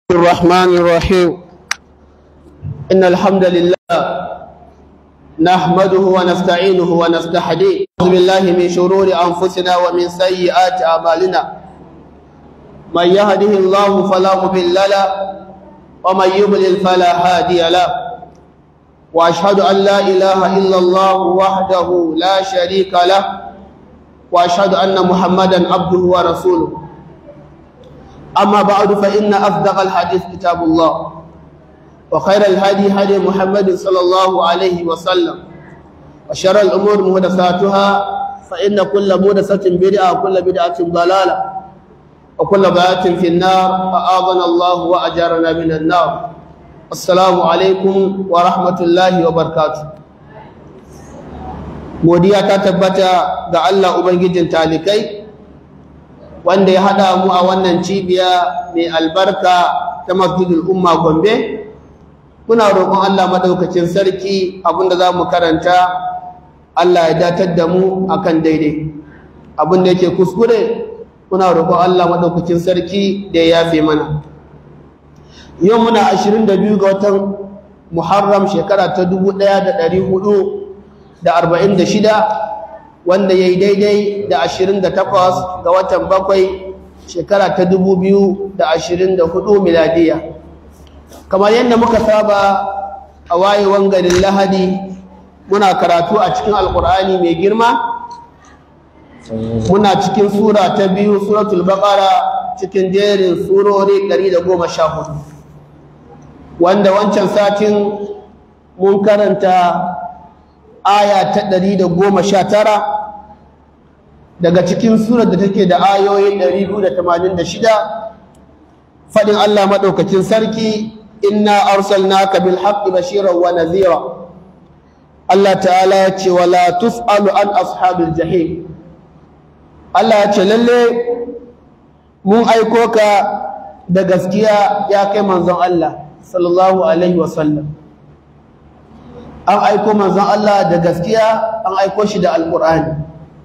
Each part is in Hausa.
الرحمن الرحيم إن الحمد لله نحمده ونستعينه ونستهديه أعوذ بالله من شرور أنفسنا ومن سيئات أعمالنا من يهده الله فلا مضل له ومن يضلل فلا هادي له وأشهد أن لا إله إلا الله وحده لا شريك له وأشهد أن محمدا عبده ورسوله أما بعد فإن أصدق الحديث كتاب الله وخير الهدي هدي محمد صلى الله عليه وسلم وشر الأمور محدثاتها فإن كل محدثة بدعة وكل بدعة ضلالة وكل ضلالة في النار فآذنا الله وأجارنا من النار السلام عليكم ورحمة الله وبركاته godiya ta tabbata ga Allah ubangijin talikai wanda ya haɗa mu a wannan cibiya mai albarka ta masjidul umma gombe muna roƙon Allah maɗaukacin sarki abinda za mu karanta Allah ya datar da mu akan daidai abinda yake kuskure muna roƙon Allah maɗaukacin sarki da ya yafe mana yau muna 22 ga watan muharram shekara ta 1446 wanda ya yi daidai da 28 ga watan bakwai shekara ta 2024 miladiya kamar yadda muka saba a wayewan garin lahadi muna karatu a cikin alkur'ani mai girma muna cikin sura ta biyu suratul baqara cikin jerin surori 114 wanda wancan satin mun karanta aya ta 119 daga cikin surar da take da ayoyi 286 fadin Allah madaukakin sarki inna arsalnaka bil haqqi bashiran wa nadhira Allah ta'ala ya ce wala tus'alu an ashabil jahim Allah ya ce lalle mun aiko ka da gaskiya ya kai manzon Allah sallallahu alaihi wa sallam an aiko manzon Allah da gaskiya an aiko shi da alqur'ani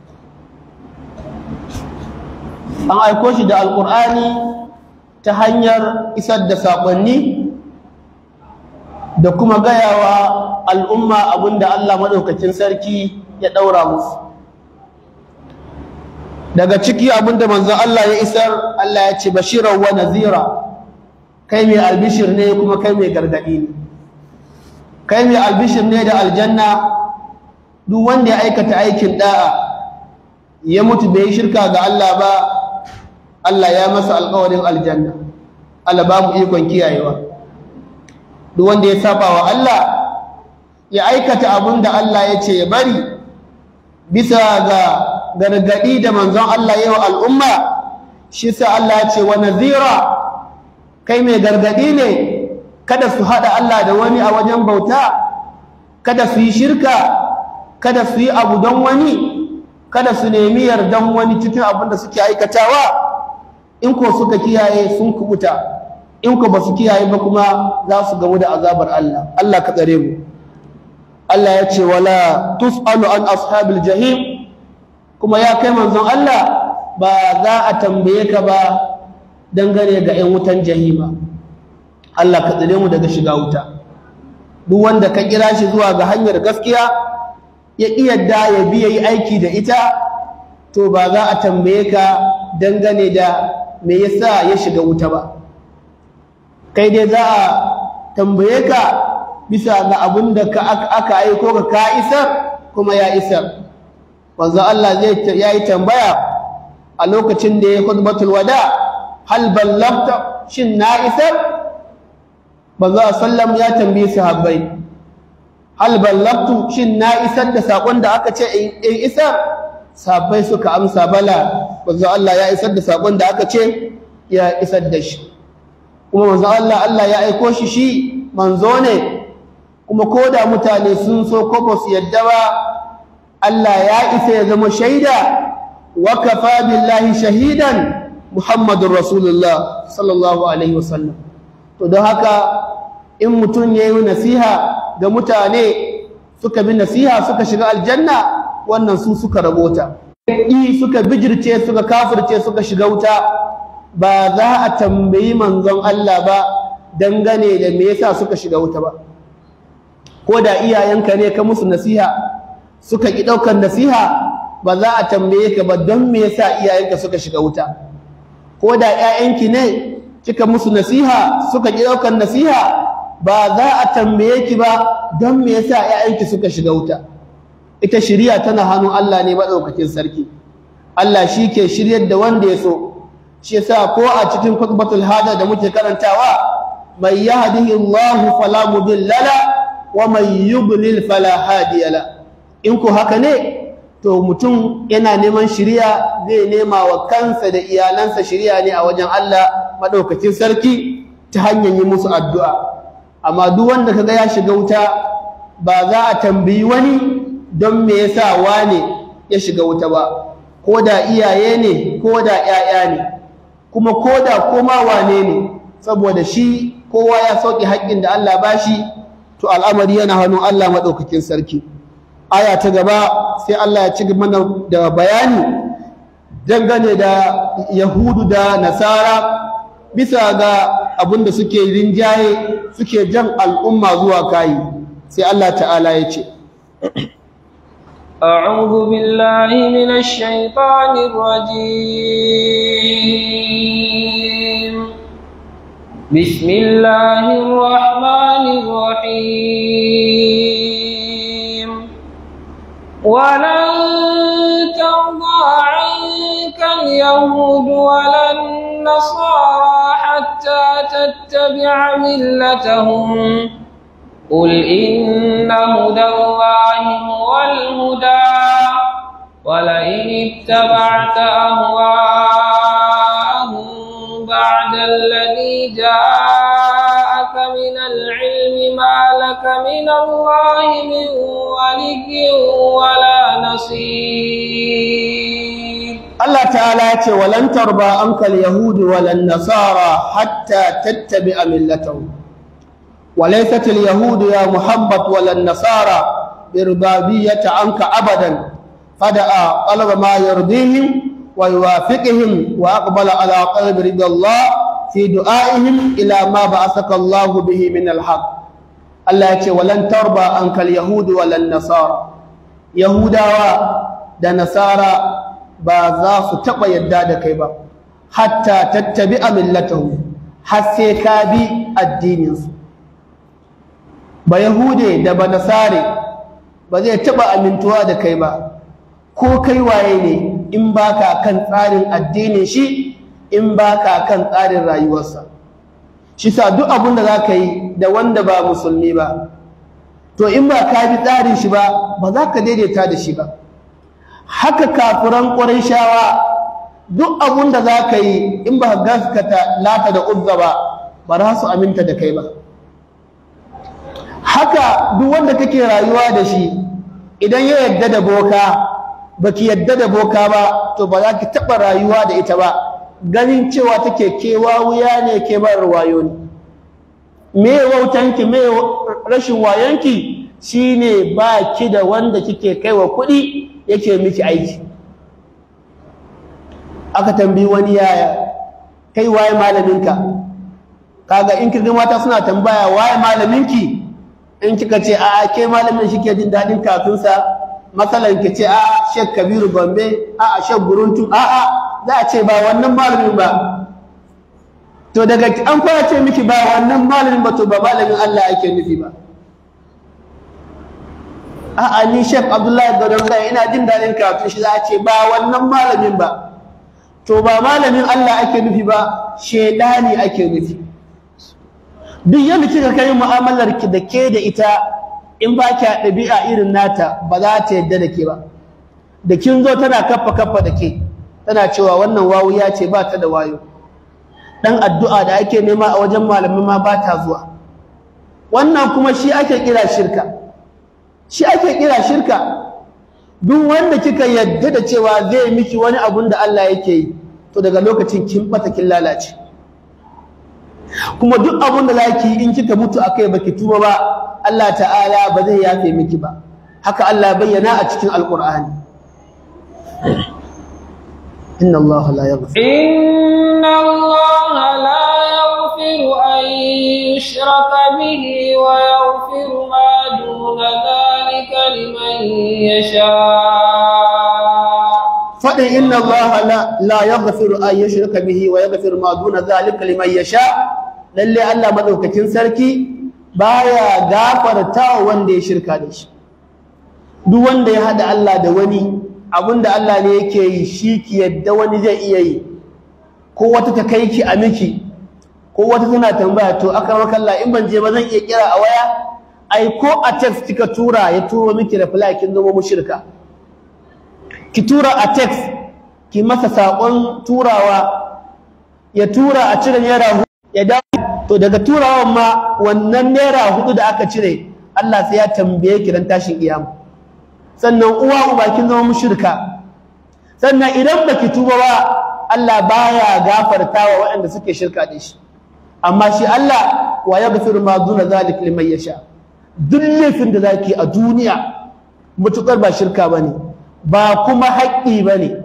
an aiko shi da alkur'ani ta hanyar isar da saƙonni da kuma gayawa al'umma abinda Allah maɗaukacin sarki ya ɗaura musu daga ciki abinda manzon Allah ya isar Allah ya ce bashirar wa nazira kai mai albishir ne kuma kai mai gargaɗi ne kai mai albishir ne da aljanna duk wanda ya aikata aikin ɗa'a ya mutu bai shirka ga Allah ba Allah ya masa alƙawarin aljanna Allah ba mu ikon kiyayewa duk wanda ya saba wa Allah ya aikata abin da Allah ya ce ya bari bisa ga gargadi da manzon Allah yawa al'umma shi sa Allah ya ce wa nazira kai mai gargadi ne kada su hada Allah da wani a wajen bauta kada su yi shirka kada su yi abu don wani kada su nemi yardan wani cikin abin da suke aikatawa in ko suka kiyaye sun kubuta in ko ba su kiyaye ba kuma za su gamu da azabar Allah Allah ka tsare mu Allah ya ce wala tus'alu an ashabil jahim kuma ya kai manzon Allah ba za a tambaye ka ba dangane ga 'yan wutan jahima Allah ka tsare mu daga shiga wuta duk wanda ka kira shi zuwa ga hanyar gaskiya ya ƙi yadda ya biya yi aiki da ita to ba za a tambaye ka dangane da me yasa ya shiga wuta ba kai dai za a tambaye ka bisa ga abin da aka aiko ka ka isar kuma ya isar wanzu Allah zai yayi tambaya a lokacin da ya khutbatul wada hal ballagta shin na isar banzu sallam ya tambaye sahabbai hal ballagtu shin na isar da sakon da aka ce in isar sahabbai suka amsa bala manzo Allah ya isar da sakon da aka ce ya isar da shi kuma manzo Allah Allah ya aiko shi shi manzo ne kuma koda mutane sun so ko ba su yadda ba Allah ya isa ya zama shaida wa kafa billahi shahidan Muhammadur Rasulullah sallallahu alaihi wasallam to don haka in mutum yayi nasiha ga mutane suka bi nasiha suka shiga aljanna wannan su suka rabota yi suka bijirce suka kafirce suka shiga wuta ba za a tambayi manzon Allah ba dangane da me yasa suka shiga wuta ba ko da iyayenka ne ka musu nasiha suka ki daukar nasiha ba za a tambaye ka ba don me yasa iyayenka suka shiga wuta ko da ƴaƴanki ne kika musu nasiha suka ki daukar nasiha ba za a tambaye ki ba don me yasa ƴaƴanki suka shiga wuta ita shiriya tana hannun Allah ne madaukakin sarki Allah shi ke shiryar da wanda ya so shi yasa ko a cikin khutbatul hada da muke karantawa may yahdihillahu fala mudilla la wa may yudlil fala hadiya la in ko haka ne to mutum yana neman shiriya zai nema wa kansa da iyalansa shiriya ne a wajen Allah madaukakin sarki ta hanyar yi musu addu'a amma duk wanda kaga ya shiga wuta ba za a tambayi wani don me yasa wane ya shiga wuta ba ko da iyaye ne ko da ƴaƴa ne kuma ko da koma wane ne saboda shi kowa ya sauke haƙƙin da Allah bashi to al'amari yana hannun Allah madaukakin sarki aya ta gaba sai Allah ya ci mana da bayani dangane da yahudu da nasara bisa ga abin da suke rinjaye suke jan al'umma zuwa kayi sai Allah ta'ala ya ce أعوذ بالله من الشيطان الرجيم بسم الله الرحمن الرحيم ولن ترضى عنك اليهود ولا النصارى حتى تتبع ملتهم قل إن هدى الله هو الهدى ولئن اتبعت أهواءهم بعد الذي جاءك من العلم ما لك من الله من ولي ولا نصير Allah ta'ala ya ce walan tarba ankal yahudi walan nasara hatta tattabi'a millatahum وليست اليهود يا محمد ولا النصارى بربابية عنك أبدا فدعا طلب ما يرضيهم ويوافقهم وأقبل على قلب رضا الله في دعائهم إلى ما بعثك الله به من الحق الله يقول ولن تربى عنك اليهود ولا النصارى يهودا da nasara ba za su taɓa yadda da kai ba hatta tattabi a millatahu har sai ka bi addininsu ba yahude da ba nasare ba zai taɓa amintuwa da kai ba ko kai waye ne in baka kan tsarin addinin shi in baka kan tsarin rayuwarsa shi sa duk abin da za ka yi da wanda ba musulmi ba to in ba ka bi tsarin shi ba ba za ka daidaita da shi ba haka kafiran shawa duk abin da za ka yi in ba gaskata lata da uzza ba ba za su aminta da kai ba haka duk wanda kake rayuwa da shi idan ya yadda da boka baki yadda da boka ba to ba za ki taɓa rayuwa da ita ba ganin cewa take kewa wuya ne ke bar wayo ne me wautanki me rashin wayonki shine ba ki da wanda kike kaiwa kuɗi yake miki aiki aka tambayi wani yaya kai waye malaminka kaga in kirgin mata suna tambaya waye malaminki in kika ce a ke malamin shi ke jin daɗin kafinsa matsalan ki ce a shek kabiru gombe a shek guruntu a a za a ce ba wannan malamin ba to daga an fara ce miki ba wannan malamin ba to ba malamin Allah ake nufi ba a a ni shek abdullahi gadon zai ina jin daɗin kafin shi za a ce ba wannan malamin ba to ba malamin Allah ake nufi ba shedani ake nufi duk yadda kika kai mu'amalar ki da ke da ita in ba ki ɗabi'a irin nata ba za ta yadda da ke ba da kin zo tana kaffa kaffa da ke tana cewa wannan wawu ya ce ba ta da wayo dan addu'a da ake nema a wajen malamin ma ba ta zuwa wannan kuma shi ake kira shirka shi ake kira shirka duk wanda kika yadda da cewa zai miki wani abun da Allah yake yi to daga lokacin kin bata kin lalace kuma duk abun da zaki yi in kika mutu akai baki tuba ba Allah ta'ala ba zai yafe miki ba haka Allah bayyana a cikin alqur'ani inna Allah la yaghfir إن الله لا يغفر أن يشرك به ويغفر ما دون ذلك لمن يشاء faɗin inna Allah la la yaghfiru an yushraka bihi wa yaghfiru ma duna zalika liman yasha lalle Allah madaukakin sarki baya gafarta wanda ya shirka da shi duk wanda ya hada Allah da wani abinda Allah ne yake yi shi ki yadda wani zai iya yi ko wata ta kai ki a miki ko wata tana tambaya to akramaka Allah in ban je ba zan iya kira a waya ai ko a text kika tura ya turo miki reply kin zama mushrika ki tura a text ki masa saƙon turawa ya tura a cire naira hudu ya dawo to daga turawan ma wannan naira hudu da aka cire Allah sai ya tambaye ki dan tashin kiyama sannan uwa uba kin zama mushrika sannan idan baki tuba ba Allah baya gafartawa waɗanda suke shirka da shi amma shi Allah wa yaghfiru ma duna zalik liman yasha duk laifin da zaki a duniya mutukar ba shirka bane ba kuma haƙƙi ba ne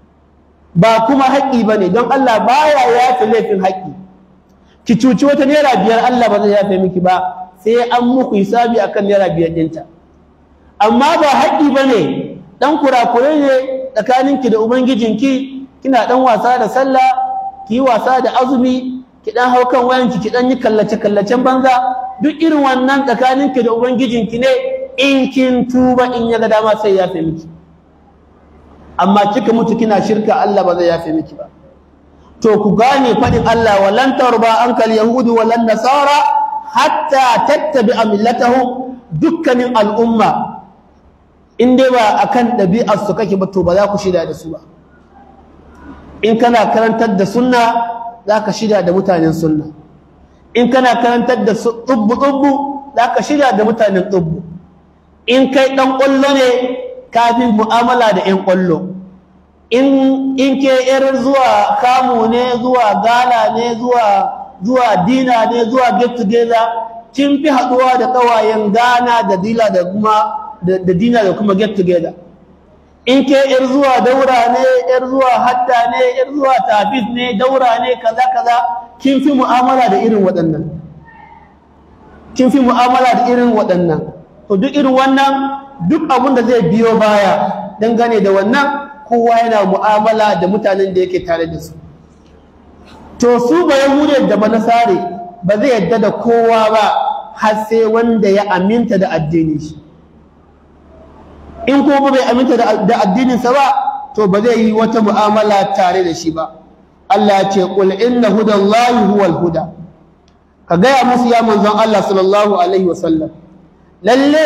ba kuma haƙƙi ba ne don Allah baya yafe laifin haƙƙi ki cuci wata naira biyar Allah ba zai yafe miki ba sai an muku hisabi akan naira biyar ɗinta amma ba haƙƙi ba ne ɗan kurakure ne tsakaninki da ubangijinki kina ɗan wasa da sallah ki yi wasa da azumi ki ɗan hau kan wayanki ki ɗan yi kallace-kallacen banza duk irin wannan tsakaninki da ubangijinki ne in kin tuba in ya ga dama sai yafe miki amma kika mutu kina shirka Allah ba zai yafe miki ba to ku gane fadin Allah walan tarba ankal yahudu walan nasara hatta tattabi'a millatahum dukkanin al'umma in dai ba akan ɗabi'ar su kake ba to ba za ku shida da su ba in kana karantar da sunna za ka shida da mutanen sunna in kana karantar da tsubbu tsubbu za ka shida da mutanen tsubbu in kai ɗan ƙwallo ne kafin mu'amala da 'yan ƙwallo in ke yar zuwa kamu ne zuwa gala ne zuwa zuwa dina ne zuwa get together kin fi haɗuwa da ƙawayen gana da dila da kuma da dina da kuma get together in ke yar zuwa daura ne yar zuwa hadda ne yar zuwa tafis ne daura ne kaza kaza kin fi mu'amala da irin waɗannan kin fi mu'amala da irin waɗannan to duk irin wannan duk abin da zai biyo baya dangane da wannan kowa yana mu'amala da mutanen da yake tare da su to su ba yahude da ba nasare ba zai yadda da kowa ba har sai wanda ya aminta da addinin shi in kuma bai aminta da addininsa ba to ba zai yi wata mu'amala tare da shi ba Allah ya ce qul inna hudallahi huwal huda ka gaya musu ya manzon Allah sallallahu alaihi wasallam lalle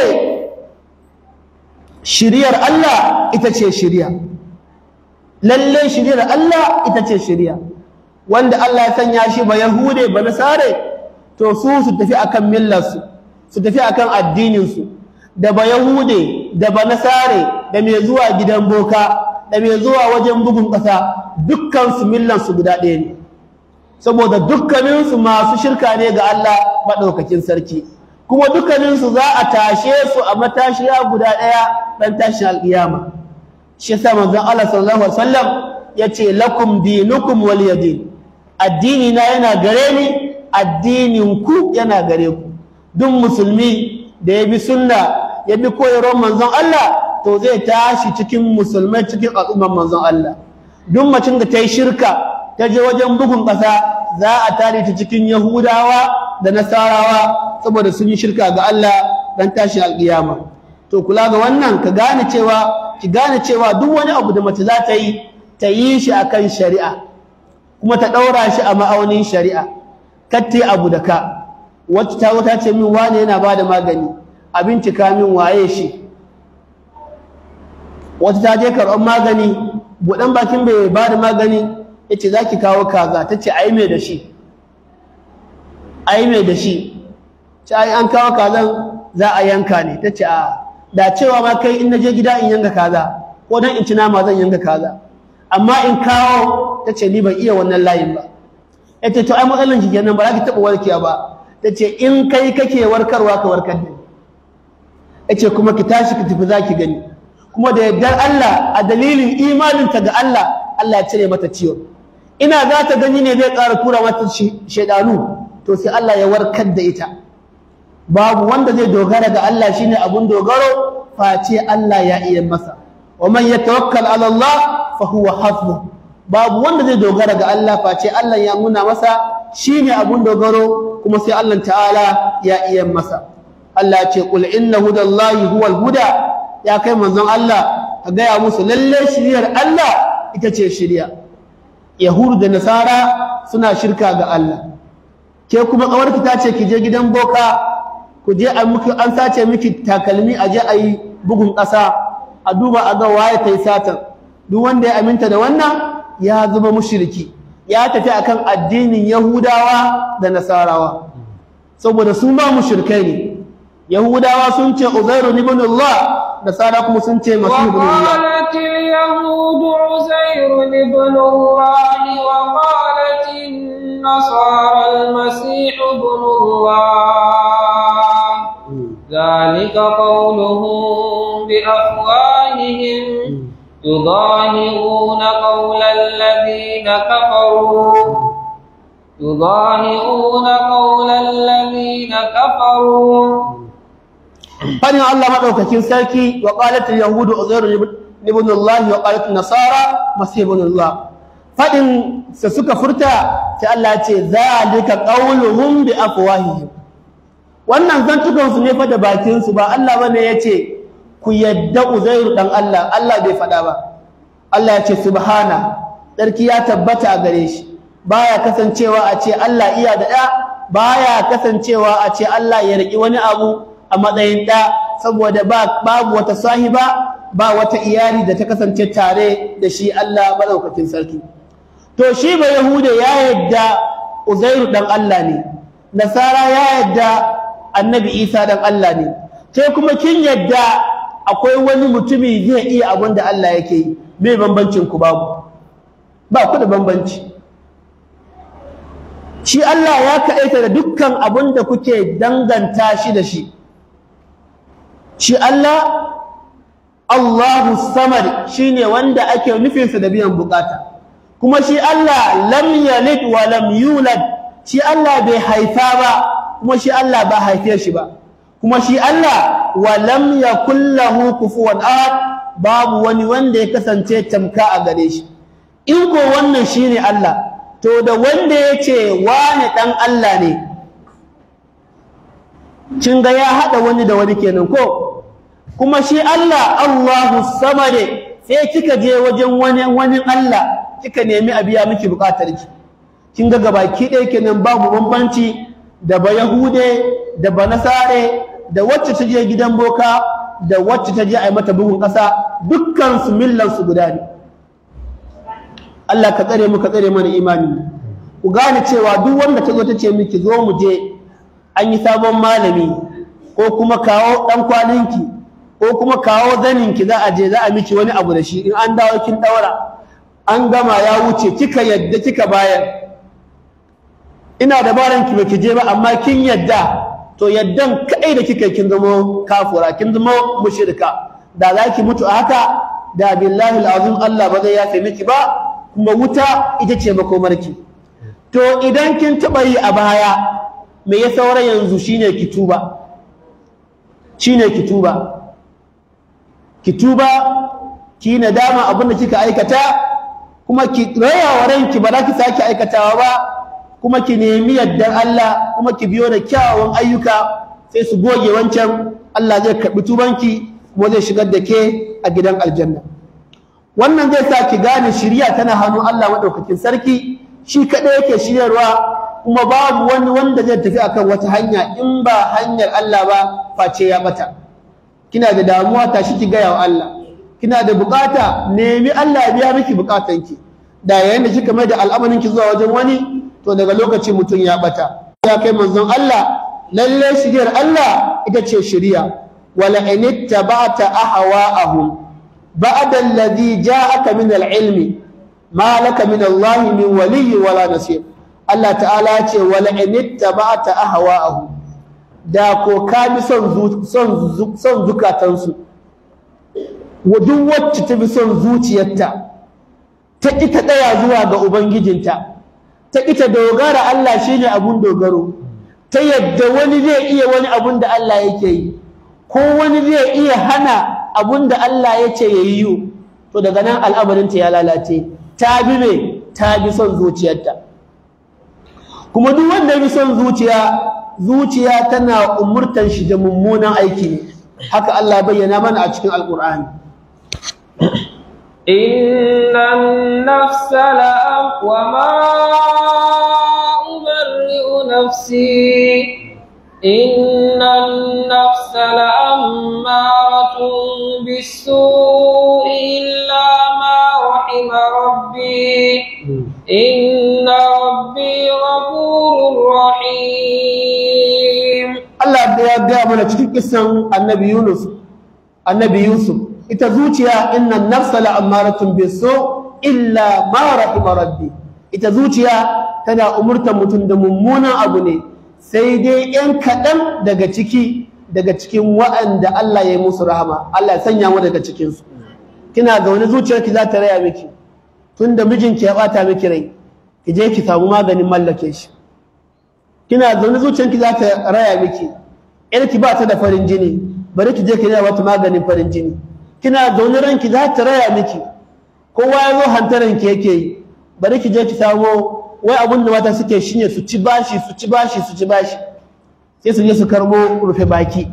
shiriyar Allah ita ce shiriya lalle shiriyar Allah ita ce shiriya wanda Allah ya sanya shi ba yahude ba nasare to su su tafi akan millarsu su tafi akan addininsu da ba yahude da ba nasare da mai zuwa gidan boka da mai zuwa wajen bugun ƙasa dukkan su millansu guda ɗaya ne saboda dukkaninsu masu shirka ne ga Allah maɗaukakin sarki kuma dukkaninsu za a tashe su a matashiya guda ɗaya ɗan tashin alƙiyama shi yasa manzon Allah sallallahu alaihi wasallam yace lakum dinukum waliyadin addini na yana gare ni addinin ku yana gare ku duk musulmi da ya bi sunna ya bi koyarwar manzon Allah to zai tashi cikin musulmai cikin al'ummar manzon Allah duk macin da ta yi shirka ta je wajen bugun ƙasa za a tare ta cikin yahudawa da nasarawa saboda sun yi shirka ga Allah dan tashin alƙiyama to kula ga wannan ka gane cewa ki gane cewa duk wani abu da mace za ta yi ta yi shi akan shari'a kuma ta ɗaura shi a ma'aunin shari'a katte abu da ka wacce ta wata ce min wane yana ba da magani a bincika min waye shi wata ta je karɓar magani buɗan bakin bai ba da magani ya ce za ki kawo kaza ta ce ai mai da shi ai mai da shi ce ai an kawo kazan za a yanka ne ta ce a da cewa ma kai in na je gida in yanka kaza ko dan in ci nama zan yanka kaza amma in kawo ta ce ni ban iya wannan layin ba ya ce to ai matsalan ki kenan ba za ki taɓa warkewa ba ta ce in kai kake warkarwa ka warkar da ya ce kuma ki tashi ki tafi za ki gani kuma da yardar Allah a dalilin imaninta ga Allah Allah ya cire mata ciwon ina za ta gani ne zai ƙara tura mata shaidanu to sai Allah ya warkar da ita babu wanda zai dogara ga Allah shine abun dogaro face Allah ya iya masa wa man yatawakkal ala Allah fa huwa hasbuh babu wanda zai dogara ga Allah face Allah ya nuna masa shine abun dogaro kuma sai Allah ta'ala ya iya masa Allah ya ce qul inna hudallahi huwal huda ya kai manzon Allah ka gaya musu lalle shiriyar Allah ita ce shiriya yahudu da nasara suna shirka ga Allah ke kuma kawarki ta ce ki je gidan boka ku je a miki an sace miki takalmi a je a yi bugun ƙasa a duba a ga waye ta yi satan duk wanda ya aminta da wannan ya zama mushriki ya tafi akan addinin yahudawa da nasarawa saboda su ma mushrikai ne yahudawa sun ce uzairu ibn Allah nasara kuma sun ce masihu ibn Allah وقالت اليهود عزير ابن الله وقالت النصارى المسيح ابن الله ذلك قولهم بأفواههم يضاهئون قول الذين كفروا يضاهئون قول الذين كفروا fadin Allah madaukakin sarki wa qalat al-yahudu uzairu ibn Allah wa qalat an-nasara masih ibn Allah fadin sa suka furta sai Allah ya ce zalika qawluhum bi afwahihim wannan zantukan su ne fa da bakin su ba Allah bane yace ku yadda uzairu dan Allah Allah bai fada ba Allah ya ce subhana sarki ya tabbata a gare shi baya kasancewa a ce Allah iya da da baya kasancewa a ce Allah ya riki wani abu a matsayin ɗa saboda babu wata sahiba ba wata iyali da ta kasance tare da shi Allah maɗaukakin sarki to shi ba yahuda ya yadda uzairu ɗan Allah ne nasara ya yadda annabi isa ɗan Allah ne sai kuma kin yadda akwai wani mutumi zai iya abin da Allah yake yi me bambancin ku babu ba ku da bambanci shi Allah ya kaɗaita da dukkan abin da kuke danganta shi da shi shi Allah Allahu samad shine wanda ake nufinsa da biyan bukata kuma shi Allah lam yalid wa lam yulad shi Allah bai haifa ba kuma shi Allah ba haife shi ba kuma shi Allah wa lam yakul lahu kufuwan ahad babu wani wanda ya kasance tamka a gare shi in ko wannan shine Allah to da wanda yace wani dan Allah ne kin ga ya hada wani da wani kenan ko kuma shi Allah Allahu samade sai kika je wajen wani wani Allah kika nemi a biya miki bukatar ki kin ga gabaki ɗaya kenan babu bambanci da ba yahude da ba nasare da wacce ta je gidan boka da wacce ta je a yi mata bugun ƙasa dukkan su millan su guda ne Allah ka tsare mu ka tsare mana imani ku gane cewa duk wanda ta zo ta ce miki zo mu je an yi sabon malami ko kuma kawo ɗan kwaninki ko kuma kawo zaninki za a je za a miki wani abu da shi in an dawo kin daura an gama ya wuce kika yadda kika bayar ina da baran ki baki je ba amma kin yadda to yaddan kai da kika kin zama kafura kin zama mushrika da za ki mutu a haka da billahi alazim Allah ba zai yafe miki ba kuma wuta ita ce makomarki to idan kin taba yi a baya me ya saura yanzu shine ki tuba shine ki tuba ki tuba ki nadama abin da kika aikata kuma ki raya wa ranki ba za ki sake aikatawa ba kuma ki nemi yardar Allah kuma ki biyo da kyawawan ayyuka sai su goge wancan Allah zai karbi tubanki kuma zai shigar da ke a gidan aljanna wannan zai sa ki gane shiriya tana hannun Allah madaukakin sarki shi kadai yake shiryarwa kuma babu wani wanda zai tafi akan wata hanya in ba hanyar Allah ba face ya bata kina da damuwa tashi ki gaya wa Allah kina da bukata nemi Allah ya biya miki bukatanki da yayin da kika mai da al'amarin ki zuwa wajen wani to daga lokacin mutum ya bata ya kai manzon Allah lalle shiriyar Allah ita ce shiriya wala in ittaba'ta ahwa'ahum ba'da alladhi ja'aka min al-ilmi ma laka min Allah min waliyyi wala nasir Allah ta'ala ya ce wala in ittaba'ta ahwa'ahum da ko ka bi son son zukatansu duk wacce ta bi son zuciyarta ta ƙi ta tsaya zuwa ga ubangijinta ta ƙi ta dogara Allah shine abun dogaro ta yadda wani zai iya wani abun da Allah yake yi ko wani zai iya hana abun da Allah ya ce ya yi to daga nan al'amarinta ya lalace ta bi me ta bi son zuciyarta kuma duk wanda ya bi son zuciya zuciya tana umurtan shi da mummunan aiki ne haka Allah bayyana mana a cikin alkur'ani إن النفس لأم وما أبرئ نفسي إن النفس لأمارة بالسوء إلا ما رحم ربي إن ربي غفور رحيم Allah ya gaya mana cikin kisan annabi Yunus annabi Yusuf ita zuciya innan nafsa la'ammaratun bisu illa ma rahima rabbi ita zuciya tana umurtar mutum da mummunan abu ne sai dai yan kaɗan daga ciki daga cikin wa'anda Allah ya yi musu rahama Allah ya sanya mu daga cikinsu kina ga wani zuciyarki za ta raya miki tun da mijinki ya ɓata miki rai ki je ki samu maganin mallake shi kina zaune zuciyarki za ta raya miki yarki ba ta da farin jini bari ki je ki raya wata maganin farin jini kina zaune ranki za ta raya miki kowa ya zo hantaran ki yake yi bari ki je ki samo wai abun da mata suke shine su ci bashi su ci bashi su ci bashi sai su je su karbo rufe baki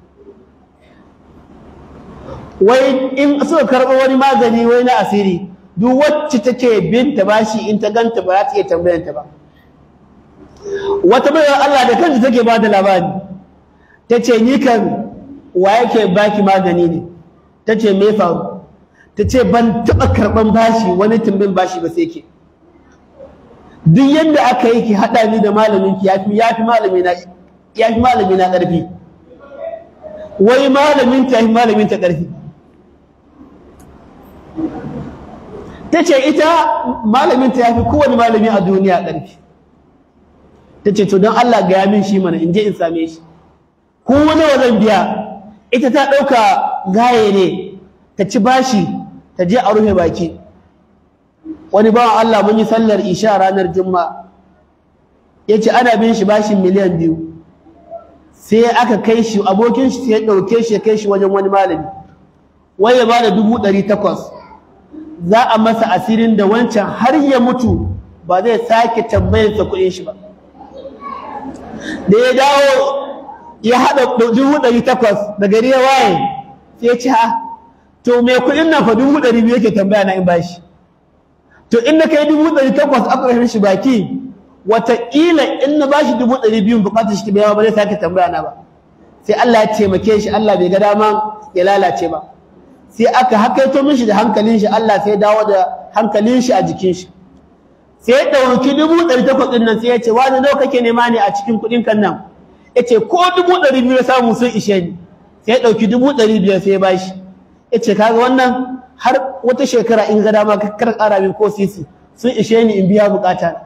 wai in suka karbo wani magani wai na asiri duk wacce take binta bashi in ta ganta ba za ta iya tambayanta ba wata bayar Allah da kanta take ba da labari ta ce ni kan wa yake baki magani ne ta ce me faru ta ce ban taɓa karɓan bashi wani tumbin bashi ba sai ke duk yadda aka yi ki haɗa ni da malamin ki yafi yafi malami na yafi malami na ƙarfi wai malamin ta yafi malamin ta ƙarfi ta ce ita malamin ta yafi kowane malami a duniya ƙarfi ta ce to don Allah ga min shi mana in je in same shi ko wani zan biya ita ta ɗauka gaye ne ta ci bashi ta je a rufe baki wani bawan Allah mun yi sallar isha ranar juma'a ya ce ana bin shi bashin miliyan biyu sai aka kai shi abokin shi sai ya ɗauke shi ya kai shi wajen wani malami wai ya bada dubu ɗari takwas za a masa asirin da wancan har ya mutu ba zai sake tambayarsa kuɗin shi ba da ya dawo ya haɗa dubu ɗari takwas da gari ya waye sai ya ce ha to mai kuɗin nan fa dubu ɗari biyu yake tambaya na in bashi to in na kai dubu ɗari takwas aka rashin shi baki wataƙila in na bashi dubu ɗari biyu buƙatar shi biya ba zai sake tambaya na ba sai Allah ya taimake shi Allah bai ga dama ya lalace ba sai aka hakaito mishi da hankalin shi Allah sai dawo da hankalin shi a jikin shi sai ya ɗauki dubu ɗari takwas ɗin nan sai ya ce wani nawa kake nema ne a cikin kuɗin kan nan ya ce ko dubu ɗari biyu ya samu sun ishe ni sai ya ɗauki dubu ɗari biyar sai ya bashi ya ce kaga wannan har wata shekara in ga dama kar ƙara min ko sisi sun ishe ni in biya bukata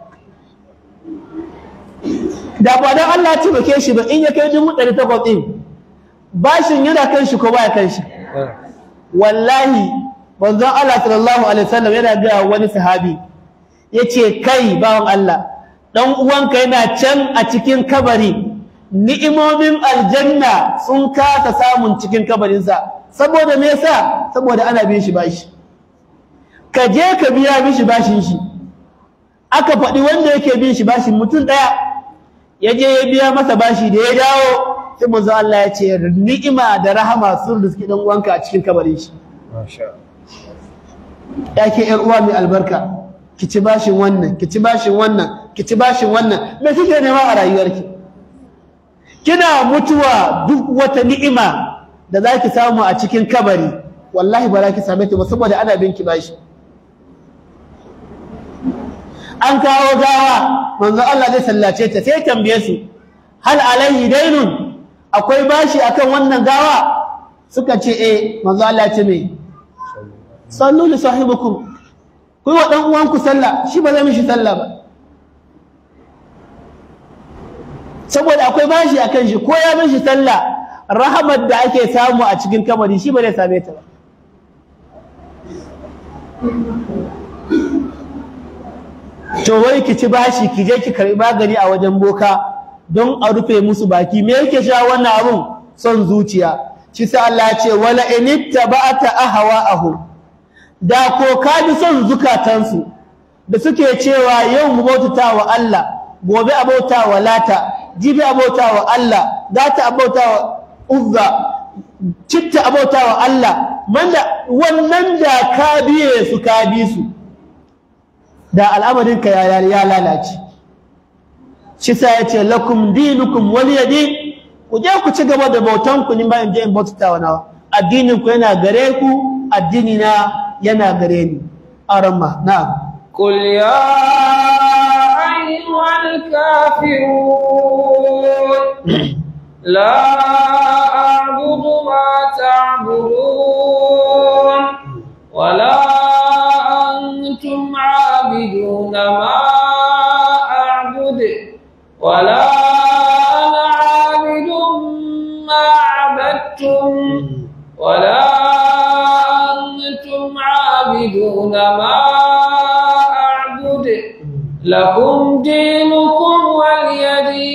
da ba dan Allah ya taimake shi ba in ya kai dubu ɗari takwas ɗin bashin yana kan shi ko baya kan shi wallahi manzon Allah sallallahu alaihi wasallam yana ga wani sahabi yace kai bawan Allah dan uwanka yana can a cikin kabari ni'imomin aljanna sun kasa samun cikin kabarinsa saboda me yasa saboda ana bin shi bashi ka je ka biya mishi bashin shi aka faɗi wanda yake bin shi bashin mutum ɗaya ya je ya biya masa bashi da ya dawo sai manzo Allah ya ce ni'ima da rahama sun riski dan uwanka a cikin kabarin shi ya ke ƴar uwa mai albarka ki ci bashin wannan ki ci bashin wannan ki ci bashin wannan me kike nema a rayuwarki kina mutuwa duk wata ni'ima da za ki samu a cikin kabari wallahi ba za ki same ta ba saboda ana bin ki bashi an kawo gawa manzo Allah zai sallace ta sai tambaye su hal alaihi dainun akwai bashi akan wannan gawa suka ce eh manzo Allah ya ce me sallu li sahibikum ku wa dan uwanku sallah shi ba zai mishi sallah ba saboda akwai bashi akan shi ko ya mishi sallah rahamar da ake samu a cikin kabari shi ba zai same ta ba to wai ki ci bashi ki je ki karbi magani a wajen boka don a rufe musu baki me yake sha wannan abun son zuciya shi sai Allah ya ce wala inittaba'ata ahwa'ahum da ko ka bi son zukatansu da suke cewa yau mu bautata wa Allah gobe a bauta wa lata jibi a bauta wa Allah gata a bauta wa uzza citta a bauta wa Allah manda wannan da ka biye su ka bi su da al'amarinka ya ya lalace shi sa ya ce lakum dinukum waliyadi ku je ku ci gaba da bautan ku ni ba in je in bautata wa nawa addinin ku yana gare ku addini na yana gare ni arama na'am قل يا أيها الكافرون لا أعبد ما تعبدون ولا أنتم عابدون ما أعبد ولا أنا عابد ما عبدتم ولا أنتم عابدون ما أعبد لكم دينكم ولي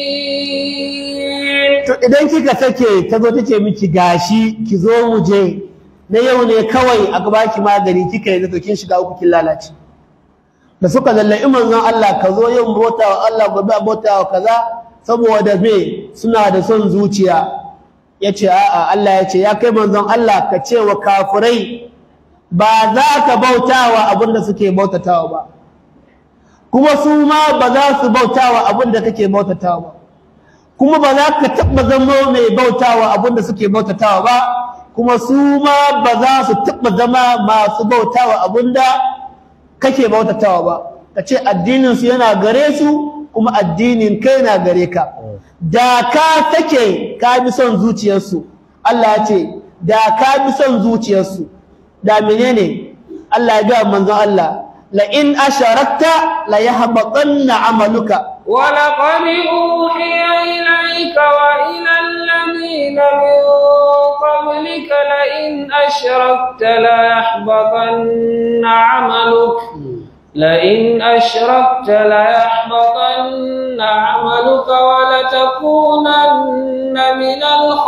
دين to idan kika sake ta zo tace miki gashi ki zo mu je na yau ne kawai a gaba ki magani kika yi to kin shiga uku kin lalace da suka lallai manzon Allah ka zo yau bota wa Allah gobe bota wa kaza saboda me suna da son zuciya yace a'a Allah yace ya kai manzon Allah ka ce wa kafirai ba za ka bautawa abinda suke bautatawa ba kuma su ma ba za su bautawa abinda kake bautatawa ba kuma ba za ka taɓa zama mai bautawa abinda suke bautatawa ba kuma su ma ba za su taɓa zama masu bautawa abinda kake bautatawa ba ka ce addininsu yana gare su kuma addinin kai na gare ka da ka sake ka bi son zuciyarsu Allah ya ce da ka bi son zuciyarsu da menene Allah ya ga manzon Allah la in asharakta la yahbatanna amaluka ولقد أوحي إليك وإلى الذين من قبلك لئن أشركت ليحبطن عملك لئن أشركت ليحبطن عملك ولتكونن من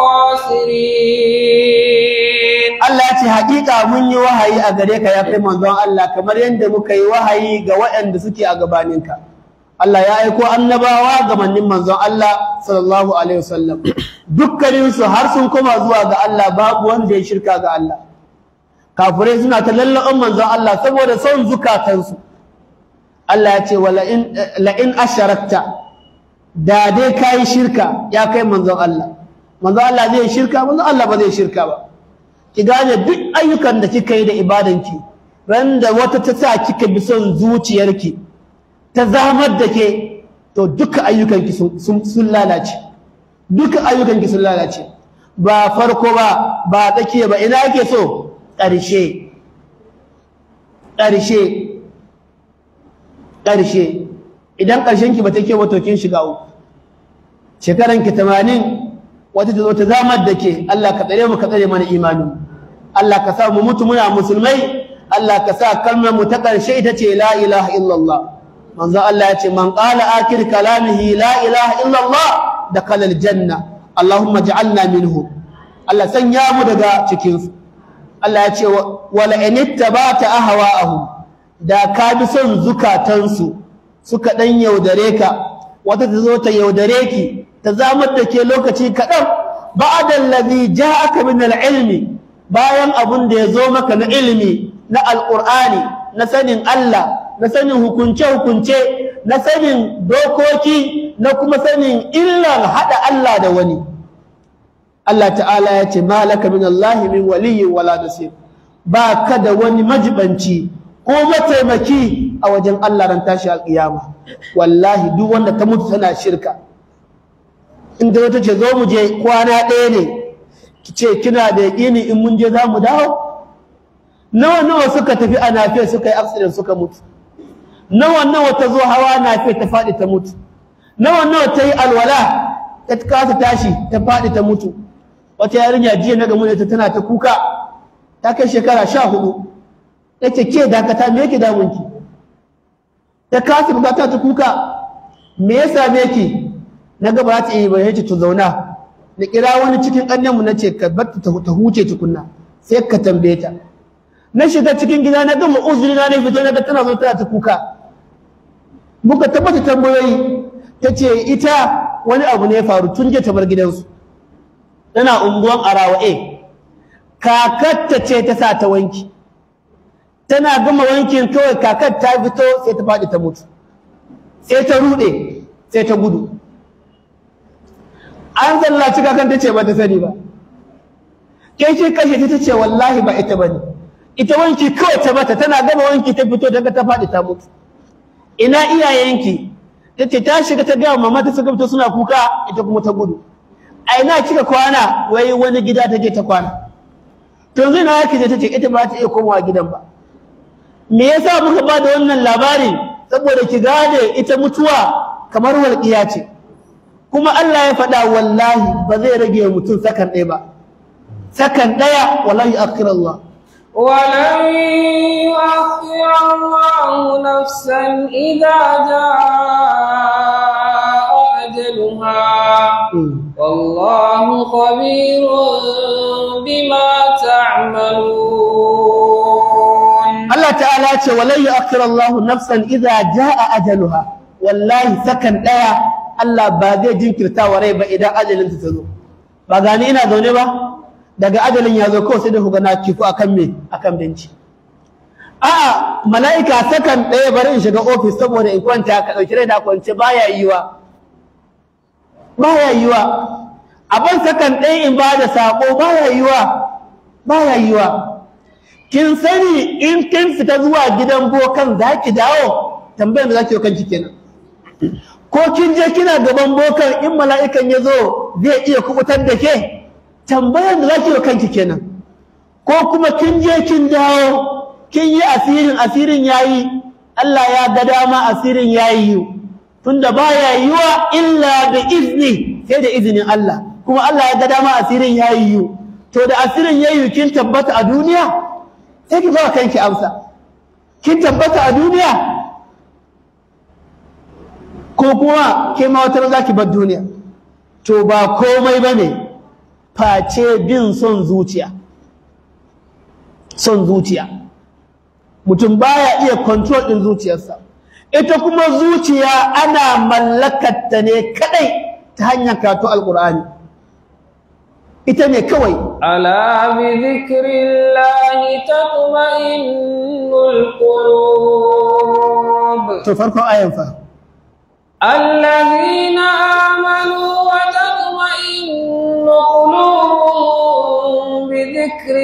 الخاسرين Allah ya ce haƙiƙa mun yi wahayi a gare ka ya kai manzon Allah kamar yadda muka yi wahayi ga waɗanda suke a gabaninka Allah ya aiko annabawa ga mannin manzon Allah sallallahu alaihi wasallam dukkanin su har sun koma zuwa ga Allah babu wanda ya shirka ga Allah kafirai suna ta lallaɓan manzon Allah saboda son zukatansu Allah ya ce wala in la in asharakta da dai kai shirka ya kai manzon Allah manzon Allah zai shirka manzon Allah ba zai shirka ba ki gane duk ayyukan da kika yi da ibadanki ran da wata ta sa kika bi son zuciyarki ta zamar da ke to duka ayyukanki sun lalace duka ayyukanki sun lalace ba farko ba ba tsakiya ba ina ake so ƙarshe ƙarshe ƙarshe idan ƙarshenki ba ta ke ba to kin shiga uku shekaranki tamanin wata ta zo ta zamar da ke Allah ka tsare mu ka tsare mana imanin Allah ka sa mu mutu muna musulmai Allah ka sa kalmar mu ta ƙarshe ita ce la ilaha illallah manzo Allah ya ce man qala akir kalamihi la ilaha illallah dakhala aljanna Allahumma ij'alna minhu Allah sanya mu daga cikin su Allah ya ce wala in ittaba'ta ahwa'ahum da ka bi son zukatansu suka dan yaudare ka wata ta zo ta yaudare ki ta zamar da ke lokaci kaɗan ba'da allazi ja'aka min al-ilmi bayan abun da ya zo maka na ilimi na alqur'ani na sanin Allah na sanin hukunce-hukunce na sanin dokoki na kuma sanin illar haɗa Allah da wani Allah ta'ala ya ce malaka min Allah min waliyyin wala nasir ba ka da wani majibanci ko mataimaki a wajen Allah ran tashi alƙiyama wallahi duk wanda ta mutu tana shirka inda wata ce zo mu je kwana ɗaya ne ki ce kina da yaƙini in mun je za mu dawo nawa nawa suka tafi a nafiya suka yi accident suka mutu nawa nawa ta zo hawa nafiya ta faɗi ta mutu nawa nawa ta yi alwala ta kasa tashi ta faɗi ta mutu wata yarinya jiya na gamu ta tana ta kuka ta kai shekara sha hudu ta ce ke dakata me yake damunki ta kasa bukata ta kuka me ya same ki na ga ba ta yi ba yace to zauna na kira wani cikin ƙannenmu na ce ka bar ta ta huce tukunna sai ka tambaye ta na shiga cikin gida na gama uzuri na ne fito na ga tana zo tana ta kuka muka tabbata tambayoyi ta ce ita wani abu ne ya faru tun jiya ta bar gidansu tana unguwan arawa a kakatta ce ta sa ta wanki tana gama wankin kawai kakar ta fito sai ta faɗi ta mutu sai ta ruɗe sai ta gudu an zallaci kakan ta ce ba ta sani ba ke shi kashe ta ce wallahi ba ita ba ne ita wanki kawai ta bata tana gama wanki ta fito daga ta faɗi ta mutu ina iyayenki ta ce ta shiga ta gaya mama ta suka fito suna kuka ita kuma ta gudu a ina kika kwana wai wani gida ta je ta kwana to yanzu na yake ta ce ita ba ta iya komawa gidan ba me yasa muka ba da wannan labarin saboda ki gane ita mutuwa kamar walƙiya ce kuma Allah ya faɗa wallahi ba zai rage mutum sakan ɗaya ba sakan ɗaya wallahi akhir Allah ولن يؤخر الله نفسا إذا جاء أجلها والله خبير بما تعملون Allah ta'ala ce walan yu'akhir Allahu nafsan idza jaa ajaluha wallahi sakan daya Allah ba zai jinkirta wa rai ba idan ajalin ta zo ba gani ina zaune ba daga ajalin ya zo kawai sai da ku na kifu akan me akan benci a'a mala'ika sakan daya bari in shiga office saboda in kwanta ka dauki rai da kwance baya yiwa baya yiwa abin sakan daya in ba da sako baya yiwa baya yiwa kin sani in kin fita zuwa gidan bokan za ki dawo tambayar da za ki yi kanki kenan ko kin je kina gaban bokan in mala'ikan ya zo zai iya kubutar da ke tambayar da za ki yi kanki kenan ko kuma kin je kin dawo kin yi asirin asirin yayi Allah ya ga dama asirin yayi yi tunda baya yiwa illa bi izni sai da izinin Allah kuma Allah ya ga dama asirin yayi yi to da asirin yayi kin tabbata a duniya sai ki ba kanki amsa kin tabbata a duniya ko kuma ke ma wata za ki bar duniya to ba komai ba ne face bin son zuciya son zuciya mutum baya iya control din zuciyarsa ita kuma zuciya ana mallakatta ne kadai ta hanyar karatu alkur'ani ita ne kawai ألا بذكر الله تطمئن القلوب to farkon ayan fa الذين آمنوا وتطمئن قلوبهم بذكر